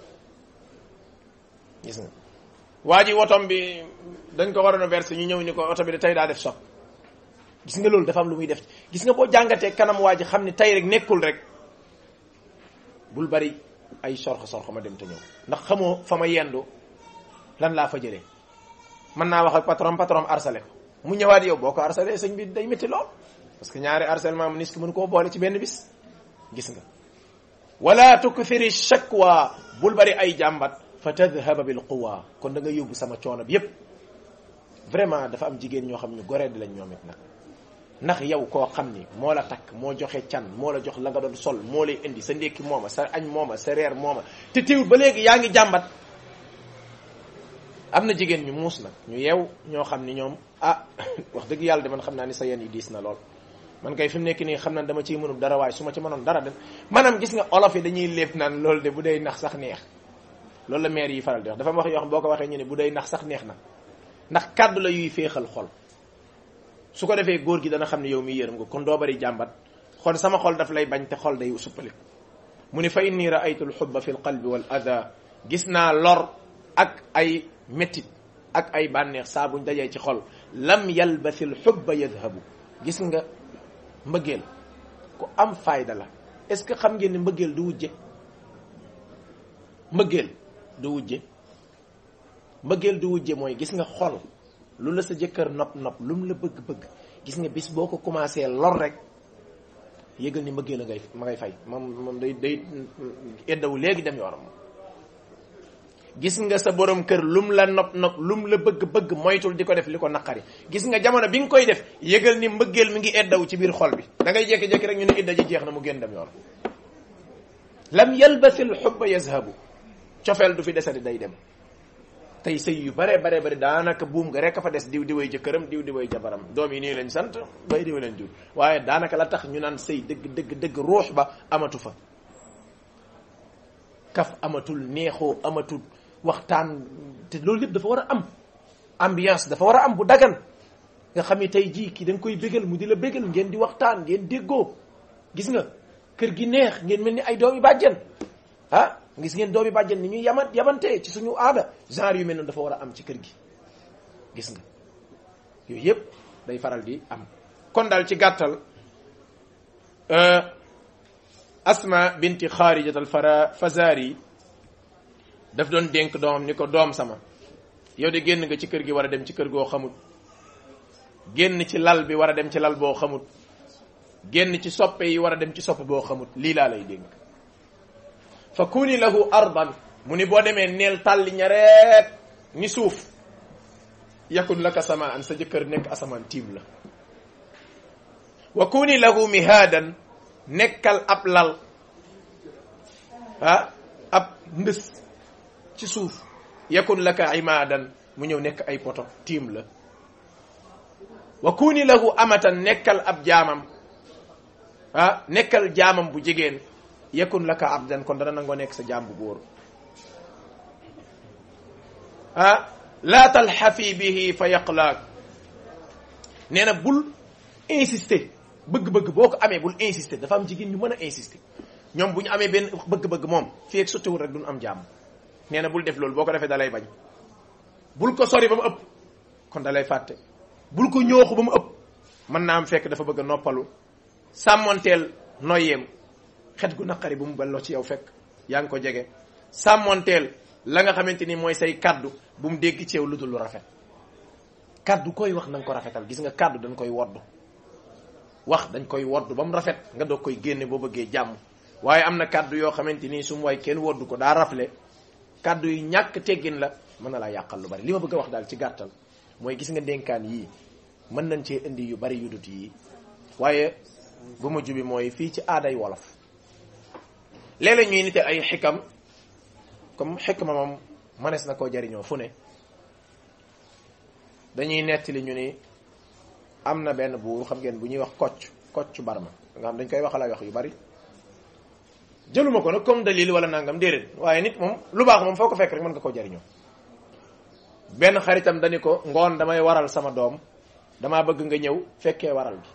gis nga waa ji wotom bi dañ ko waroon a verser ñu ñëw ni ko oto bi de tey daa def soog gis nga loolu dafa am lu muy def gis nga boo jàngatee kanam waa ji xam ni tey rek nekkul rek bul bari ay sorxo sorxo ma dem te ñëw ndax xamoo fa ma yendu lan laa fa jëlee mën naa wax ak patron patron harcelé ko mu ñëwaat yow boo ko harcelé sëñ bi day métti lool parce que ñaari harcèlement mu nis ki mënu koo boole ci benn bis gis nga wala tukthiri shakwa bul bari ay jàmbat fa tadhhaba bil quwa kon da nga yóbbu sama coono bi yépp vraiment dafa am jigéen ñoo xam ñu goree di lañ ñoom it nag ndax yow koo xam ni moo la takk moo joxe can moo la jox la nga doon sol moo lay indi sa ndékki mooma sa añ mooma sa reer mooma te teewul ba léegi yaa ngi jàmbat am na jigéen ñu muus nag ñu yeew ñoo xam ni ñoom ah wax dëgg yàlla de man xam naa ni sa yen yi diis na lool man kay fi mu nekk nii xam na dama ciy mënul dara waaye su ma ci mënoon dara dem maanaam gis nga olof yi dañuy lépp naan loolu de bu day nax sax neex loolu la maire yi faral di wax dafa am wax yoo xam boo ko waxee ñu ne bu day nax sax neex na ndax kàddu la yuy féexal xol su ko defee góor gi dana xam ne yow mi yërëm nga kon doo bari jàmbat xon sama xol daf lay bañ te xol day suppaliku mu ni fa inni raaytu alxubba fi lqalbi wal ada gis naa lor ak ay méttit ak ay bànneex saa buñ dajee ci xol lam yalbasi alxubba yadhabu gis nga mbëggeel ku am fayda la est-ce que xam ngeen ni mbëggeel du wujje mbëggeel du wujje mbëggeel du wujje mooy gis nga xol lu la sa jëkkër nopp nopp lu mu la bëgg-bëgg gis nga bis boo ko commencé lor rek yëgal ni mbëggeel la ngay ma ngay fay moom moom day day eddawu léegi dem yoonam gis nga sa borom kër lum la nopp nopp lum la bëgg-bëgg moytul di ko def li ko naqari gis nga jamono bi nga koy def yëgal ni mbëggeel mi ngi eddawu ci biir xol bi da ngay jékki-jékki rek ñu ne idda ji jeex na mu génn dem yoon lam yalbasil xubba yazhabu cofeel du fi desati day dem tey sëy yu bare bare bare daanaka buum nga rek a fa des diw diwee jëkkëram diw diwee jabaram doom yi nii lañ sant bay diw leen jur waaye daanaka la tax ñu naan sëy dëgg dëgg dëgg ruux ba amatu fa kaf amatul neexoo amatul waxtaan te loolu lépp dafa war a am ambiance dafa war a am bu dagan nga xam ni tey jii kii da nga koy bégal mu di la bégal ngeen di waxtaan ngeen déggoo gis nga kër gi neex ngeen mel ni ay doomi bàjjen ah gis ngeen doomi bàjjen ni ñuy yaman yamantee ci suñu aada genre yu mel noonu dafa war a am ci kër gi gis nga yooyu yëpp day faral di am kon daal ci gàttal asma binti xaarijat al fara fazari daf doon dénk doomam ni ko doom sama yow de génn nga ci kër gi war a dem ci kër goo xamut génn ci lal bi war a dem ci lal boo xamut génn ci soppe yi war a dem ci soppe boo xamut lii laa lay dénk fa kuni lahu ardan mu ni boo demee neel tàlli ñareet ni suuf yakun laka samaan sa jëkkër nekk asamaan tiim la wa kuni lahu mihaadan nekkal ab lal ah ab ndës ci suuf yakun laka imaadan mu ñëw nekk ay poto tiim la wa kuni lahu amatan nekkal ab jaamam ah nekkal jaamam bu jigéen yakun laka abdan kon dana nangoo nekk sa jaam bu góor ah laa talxafi bihi fa yaqlaak nee na bul insister bëgg-bëgg boo ko amee bul insister dafa am jigéen ñu mën a insister ñoom bu ñu amee benn bëgg-bëgg moom fii ak sottiwul rek duñ am jàmm nee na bul def loolu boo ko defee dalay bañ bul ko sori ba mu ëpp kon dalay fàtte bul ko ñooxu ba mu ëpp mën naa am fekk dafa bëgg a noppalu sàmmonteel noyyeem xet gu naqari bu mu balloo ci yow fekk yaa ngi ko jege sàmmonteel la nga xamante ni mooy say kaddu bu mu dégg ci yow lu dul lu rafet kaddu koy wax na nga ko rafetal gis nga kaddu dañ koy wodd wax dañ koy wodd ba mu rafet nga doog koy génne boo bëggee jàmm waaye am na kaddu yoo xamante ni su mu waay kenn wodd ko daa rafle kaddu yu ñàkk teggin la mën na laa yàqal lu bari li ma bëgg a wax daal ci gàttal mooy gis nga dénkaan yii mën nañ cee indi yu bari yu dut yii waaye bu ma jubi mooy fii ci aaday wolof léeg-léeg ñuy nite ay xikam comme xikma moom manees na koo jariñoo fu ne dañuy nettali ñu ni am na benn buur xam ngeen bu ñuy wax kocc kocc barma nga xam dañ koy waxal ay wax yu bari jëluma ko nag comme dalil wala nangam déedéet waaye nit moom lu baax moom foo ko fekk rek mën nga koo jariñoo benn xaritam dañu ko ngoon damay waral sama doom damaa bëgg nga ñëw fekkee waral gi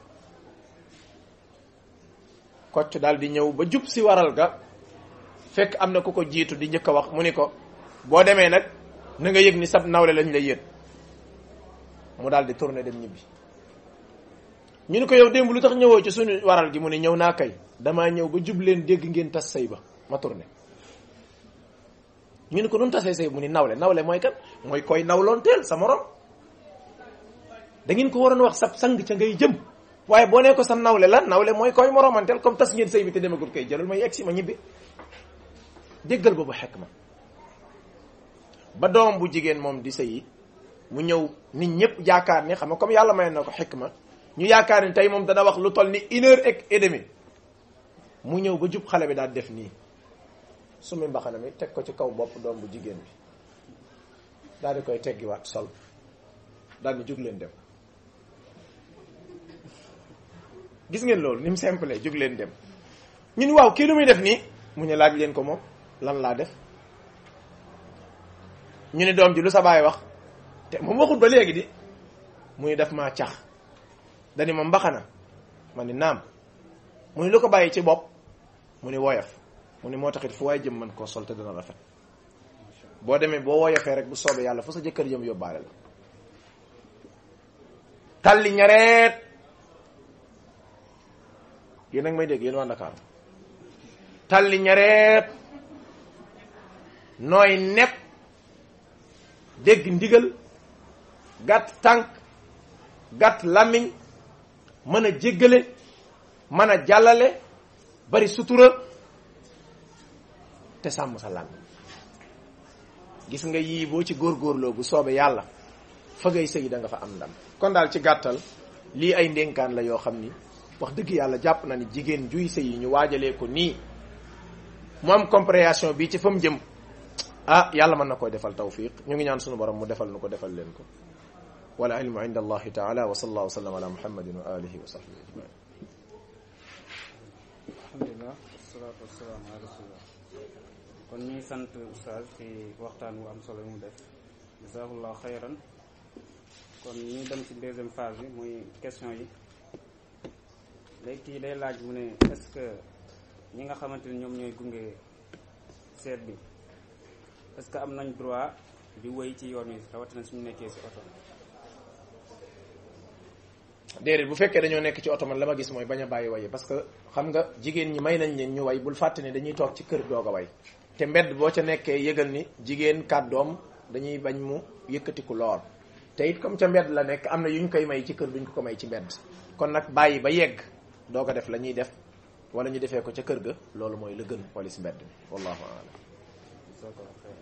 kocc daal di ñëw ba jub si waral ga fekk am na ku ko jiitu di njëkk a wax mu ni ko boo demee nag na nga yëg ni sab nawle lañ lay yët mu daal di tourné dem ñibbi ñu ni ko yow démb lu tax ñëwoo ci suñu waral gi mu ne ñëw naa kay damaa ñëw ba jub leen dégg ngeen tas say ba ma tourné ñu ni ko nun tasee say mu ni nawle nawle mooy kan mooy koy nawloon teel sa morom da ngeen ko waroon wax sab sang ca ngay jëm waaye boo nee ko sa nawle la nawle mooy koy moromanteel comme tas ngeen sëy bi te demagul kay jëlal may egsi ma ñibbi déggal boobu xekk ma ba doom bu jigéen moom di sëyi mu ñëw nit ñëpp yaakaar ni xam nga comme yàlla may na ko xekk ma ñu yaakaar ni tey moom dana wax lu toll ni une heure et demie mu ñëw ba jub xale bi daal def nii sumi mbaxana mi teg ko ci kaw bopp doom bu jigéen bi daal di koy teggiwaat sol daal di jóg leen dem gis ngeen loolu ni mu simple jóg leen dem ñun waaw kii lu muy def nii mu ne laaj leen ko moom lan laa def ñu ne doom ji lu sa baay wax te moom waxut ba léegi di muy def maa cax dani ma mbaxana ma ni naam mu ni lu ko bàyyi ci bopp mu ni woyof mu ni moo taxit fu waay jëm mën koo sol te dana rafet boo demee boo woyofee rek bu soobee yàlla fu sa jëkkër jëm yóbbaale la talli ñareet yéen nag may dégg yéen waa Ndakaaru talli ñareet nooy nepp dégg ndigal gàtt tànk gàtt làmmiñ mën a jéggale mën a jàllale bari sutura te sàmm sa làmmiñ gis nga yii boo ci góorgóorloo bu soobee yàlla fa ngay sëy da nga fa am ndam kon daal ci gàttal lii ay ndénkaan la yoo xam ni wax dëgg yàlla jàpp na ni jigéen juy sëy yi ñu waajalee ko nii mu am compréhension bi ci fa mu jëm ah yàlla mën na koy defal tawfiq ñu ngi ñaan sunu borom mu defal nu ko defal leen ko wala ilmu inda allahi taala wa sallallahu wa sallam ala muhammadin wa alihi wa sahbihi ajmain alhamdulilah wasalaatu wasalaam ala rasulillah kon ñuy sant oustaz ci waxtaan wu am solo yu mu def jazakallah xayran kon ñu dem ci deuxième phase bi muy question yi léegi kii day laaj mu ne est-ce que ñi nga xamante ni ñoom ñooy gunge seet bi est-ce que am nañ droit di wéy ci yoon wi rawatina suñu nekkee ci oto déedéet bu fekkee dañoo nekk ci oto man la ma gis mooy bañ a bàyyi waye parce que xam nga jigéen ñi may nañ leen ñu way bul fàtte ne dañuy toog ci kër doog a way te mbedd boo ca nekkee yëgal ni jigéen kàddoom dañuy bañ mu yëkkatiku lool te it comme ca mbedd la nekk am na yu ñu koy may ci kër duñ ko ko may ci mbedd kon nag bàyyi ba yegg doo ko def la ñuy def wala ñu defee ko ca kër ga loolu mooy la gën wala si mbedd mi wallahu a'lam jazakallah xayran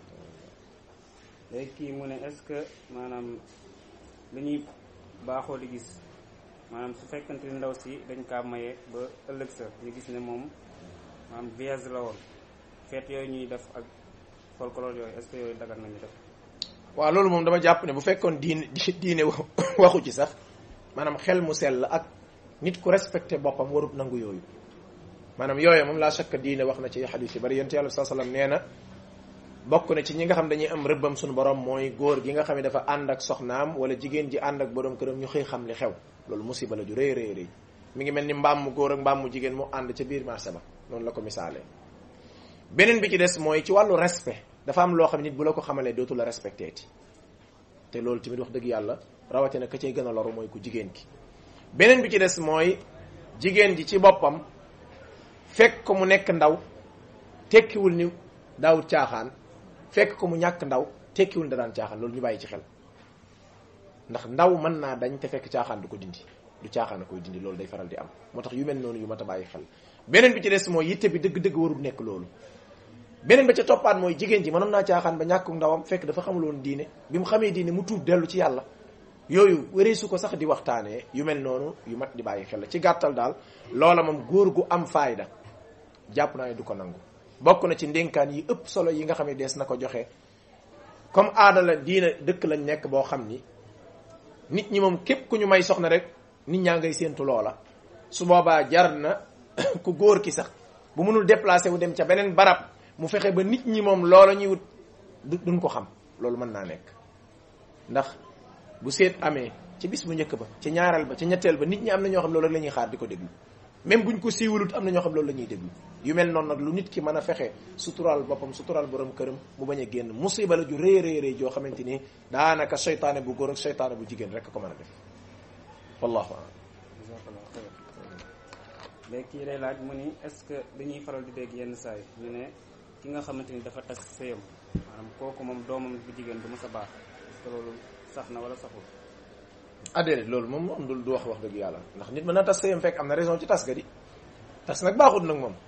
léegi kii mu ne est-ce que maanaam lu ñuy baaxoo di gis maanaam su fekkante ni ndaw si dañ kaa maye ba ëllëg sa ñu gis ne moom maanaam vierge la woon feet yooyu ñuy def ak folklore yooyu est-ce que yooyu dagan nañu def waaw loolu moom dama jàpp ne bu fekkoon diine diine waxu ci sax maanaam xel mu sell ak nit ku respecté boppam warut nangu yooyu maanaam yooyu moom laa shakka diine wax na ci xadis yi bari yonent yàlla saa sallam nee na bokk na ci ñi nga xam dañuy am rëbbam suñu borom mooy góor gi nga xam ne dafa ànd ak soxnaam wala jigéen ji ànd ak borom këram ñu xëy xam li xew loolu musiba la ju rëy rëy rëy mi ngi mel ni mbaam mu góor ak mbaam mu jigéen mu ànd ca biir marché ba noonu la ko misaalee beneen bi ci des mooy ci wàllu respect dafa am loo xam nit bu la ko xamalee dootu la respecté ti te loolu tamit wax dëgg yàlla rawatina ka cay gën a loru mooy ku jigéen ki beneen bi ci des mooy jigéen ji ci boppam fekk ko mu nekk ndaw tekkiwul ni daawut caaxaan fekk ko mu ñàkk ndaw tekkiwul da daan caaxaan loolu ñu bàyyi ci xel ndax ndaw mën naa dañ te fekk caaxaan du ko dindi du caaxaan a koy dindi loolu day faral di am moo tax yu mel noonu yu mat a bàyyi xel beneen bi ci des mooy yitte bi dëgg-dëgg warul nekk loolu beneen ba ca toppaat mooy jigéen ji mënoon naa caaxaan ba ñàkku ndawam fekk dafa xamuloon diine bi mu xamee diine mu tuub dellu ci yàlla yooyu wéreesu ko sax di waxtaanee yu mel noonu yu mat di bàyyi xel la ci gàttal daal loola moom góor gu am faayda jàpp naa ne du ko nangu bokk na ci ndénkaan yi ëpp solo yi nga xam ne dees na ko joxe comme aada la diine dëkk lañ nekk boo xam ni nit ñi moom képp ku ñu may soxna rek nit ñaa ngay séentu loola su boobaa jar na ku góor ki sax bu mënul déplacé wu dem ca beneen barab mu fexe ba nit ñi moom loola ñuy wut duñ ko xam loolu mën naa nekk ndax bu seet amee ci bis bu njëkk ba ci ñaareel ba ci ñetteel ba nit ñi am na ñoo xam loolu rek la ñuy xaar di ko déglu même buñ ko siiwalut am na ñoo xam loolu la ñuy déglu yu mel noonu nag lu nit ki mën a fexe suturaal boppam suturaal borom këram mu bañ a génn musiba la ju rëy rëy rëy joo xamante ni daanaka seytaane bu góor ak seytaane bu jigéen rek ko mën a def wallahu a'lam jazakallah xayran léegi kii day laaj mu ni est-ce que dañuy faral di dégg yenn saa yi ñu ne ki nga xamante ni dafa tas sëyam maanaam kooku moom doomam bu jigéen du mës a baax est-ce que loolu sax na wala saxul ah déedéet loolu moom moom du du wax wax dëgg yàlla ndax nit mën na tas sëyam fekk am na raison ci tas ga di tas nag baaxut nag moom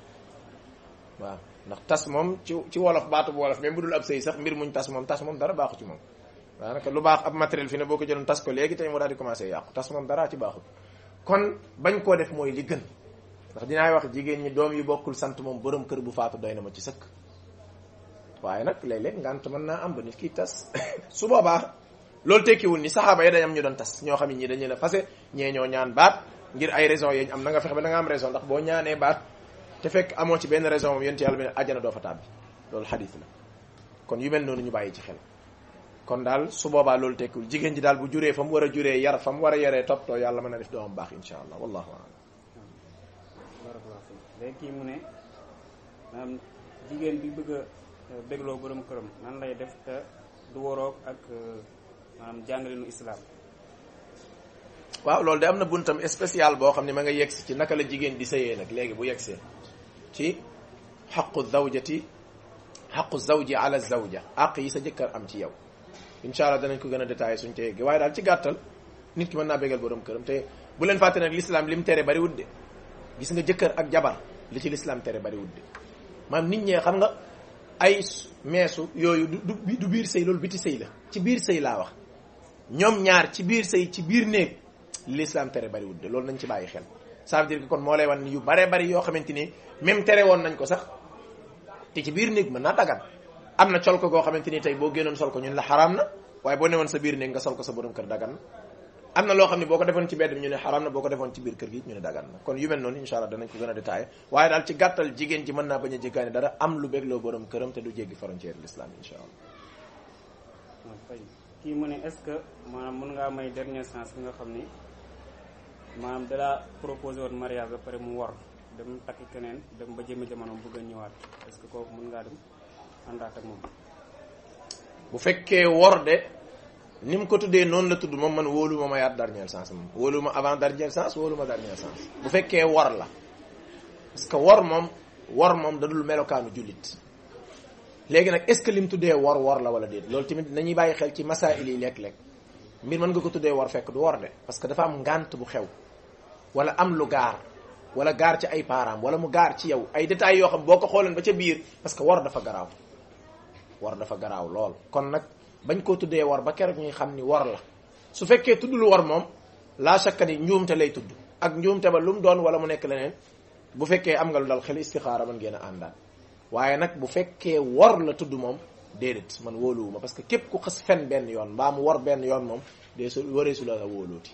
waaw ndax tas moom ci ci wolof baatu bu wolof même bu dul ab sëy sax mbir muñ tas moom tas moom dara baaxu ci moom daanaka lu baax ab matériel fi ne boo ko jëloon tas ko léegi tey mu daal di commencé yàqu tas moom dara ci baaxut kon bañ koo def mooy li gën ndax dinaay wax jigéen ñi doom yu bokkul sant moom borom kër bu faatu doy na ma ci sëkk waaye nag léeg-léeg ngant mën naa am ba nit ki tas su boobaa loolu tekkiwul ni saxaaba yi dañ am ñu doon tas ñoo xam ne ñi dañ leen a fase ñee ñoo ñaan baat ngir ay raison yeñ am na nga fexe ba da nga am raison ndax boo ñaanee baat te fekk amoo ci benn raison moom yent yàlla bi ne àjjana doo fa tàbbi loolu xadis la kon yu mel noonu ñu bàyyi ci xel kon daal su boobaa loolu tekkiwul jigéen ji daal bu juree fa mu war a juree yar fa mu war a yaree toppatoo yàlla mën na def doomam baax insha allah wallahu a'lam barakallahu fiik léegi kii mu ne maanaam jigéen bi bëgg a bégloo borom këram nan lay def te du waroog ak maanaam jàngalinu islam waaw loolu de am na buntam spécial boo xam ne ma nga yegsi ci naka la jigéen di sëyee nag léegi bu yegsee ci xaqu zawjati xaqu zawji ala zawja àq yi sa jëkkër am ci yow incha allah danañ ko gën a détaillé suñ te yeggee waaye daal ci gàttal nit ki mën naa bégal borom këram te bu leen fàtte nag l'islam li mu tere bari wut de gis nga jëkkër ak jabar li ci l'islam tere bari wut de maanaam nit ñee xam nga ay meesu yooyu du du du biir sëy loolu biti sëy la ci biir sëy laa wax ñoom ñaar ci biir sëy ci biir néeg l'islam tere bari wut de loolu nañ ci bàyyi xel ça veut dire que kon moo lay wan yu bare bari yoo xamante ni même tere woon nañ ko sax te ci biir néeg mën naa dagan am na col ko goo xamante ni tey boo génnoon sol ko ñun la xaraam na waaye boo newoon sa biir néeg nga sol ko sa borom kër dagan na am na loo xam ne boo ko defoon ci bedd bi ñu ne xaraam na boo ko defoon ci biir kër gi ñu ne dagan na kon yu mel noonu incha allah danañ ko gën a détaillé waaye daal ci gàttal jigéen ji mën naa bañ a jéggaani dara am lu bégloo borom këram te du jéggi frontière l'islam incha allah waaw fay kii mu ne est-ce que maanaam mën ngaa may dernière chance bi nga xam ni maanaam dalaa proposé woon mariage ba pare mu war dem takki keneen dem ba jëmi jamono bëgg a ñëwaat est-ce que kooku mën ngaa dem àndaat ak moom bu fekkee wor de ni mu ko tuddee noonu la tudd moom man wóolu ma ma yaat dernière chance moom wóolu ma avant dernière chance wóolu ma dernière chance bu fekkee wor la parce que wor moom wor moom da dul melokaanu jullit léegi nag est-ce que li mu tuddee wor wor la wala déet loolu tamit nañuy bàyyi xel ci masaa'il yi lekk-lekk mbir mën nga ko tuddee wor fekk du wor de parce que dafa am ngànt bu xew wala am lu gaar wala gaar ci ay parents wala mu gaar ci yow ay détails yoo xam boo ko xooleen ba ca biir parce que wor dafa garaaw wor dafa garaaw lool kon nag bañ koo tuddee wor ba keroog ñuy xam ni wor la su fekkee tuddul wor moom laa shakka ni njuumte lay tudd ak njuumte ba lu mu doon wala mu nekk leneen bu fekkee am nga lu dal xel istixaara mën ngeen a àndaan waaye nag bu fekkee wor la tudd moom déedéet man wóoluwuma parce que képp ku xas fen benn yoon mbaa mu wor benn yoon moom dee su waree su la la wóolooti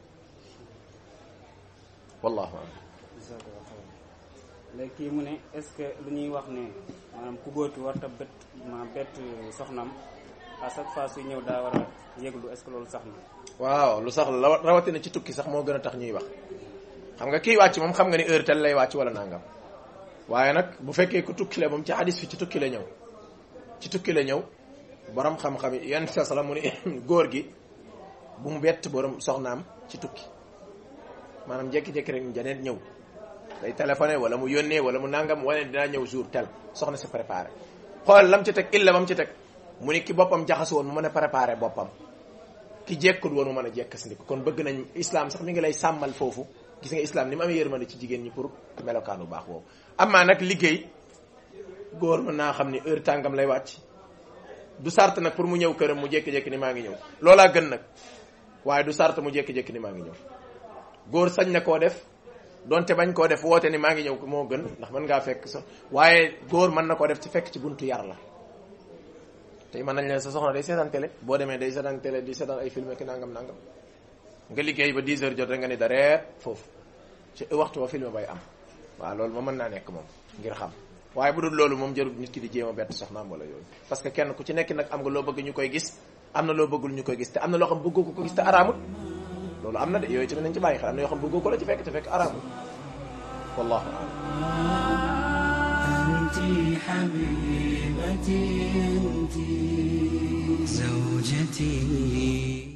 wallahu alam jazakallahu xayran léegi kii mu ne est-ce que lu ñuy wax ne maanaam ku góor ki warta bett ma bett soxnam à chaque fois suy ñëw daa war a yëglu est-ce que loolu sax na waaw lu sax la rawatina ci tukki sax moo gën a tax ñuy wax xam nga kii wàcc moom xam nga ni heure tel lay wàcc wala nangam waaye nag bu fekkee ku tukki la moom ci hadis fi ci tukki la ñëw ci tukki la ñëw borom xam-xam yi yan sa sala mu ni góor gi bu mu bett borom soxnaam ci tukki maanaam jékki-jékki rek janeet ñëw day téléphoné wala mu yónnee wala mu nangam wala dinaa ñëw jour tel soxna si préparé xool lam ci teg illa bam ci teg mu ni ki boppam jaxasu woon mu mën a préparé boppam ki jekkul woon mu mën a jekkasndiku kon bëgg nañ islam sax mi ngi lay sàmmal foofu gis nga islam ni mu amee yërmande ci jigéen ñi pour melokaan bu baax boobu amaa nag liggéey góor mën naa xam ni heure tàngam lay wàcc du sart nag pour mu ñëw këram mu jékki-jékki ni maa ngi ñëw loolaa gën nag waaye du sart mu jékki-jékki ni maa ngi ñëw góor sañ na koo def donte bañ koo def woote ni maa ngi ñëw moo gën ndax mën ngaa fekk sax waaye góor mën na koo def ci fekk ci buntu yar la tey mën nañ leen sa soxna day seetaan télé boo demee day seetaan télé di seetaan ay film ki nangam nangam nga liggéey ba 10 heures jot rek nga ni dareet foofu ci waxtu wa film bay am waaw loolu moom mën naa nekk moom ngir xam waaye bu dul loolu moom jarul nit ki di jéem a bett soxnaam wala yooyu parce que kenn ku ci nekk nag am nga loo bëgg ñu koy gis am na loo bëggul ñu koy gis te am na loo xam bëggoo ko ko gis te araamul loolu am na de yooyu tamit nañ ci bàyyi xel am na yoo xam bëggoo ko la ci fekk te fekk araamul wallahu a'lam أنت حبيبتي أنت زوجتي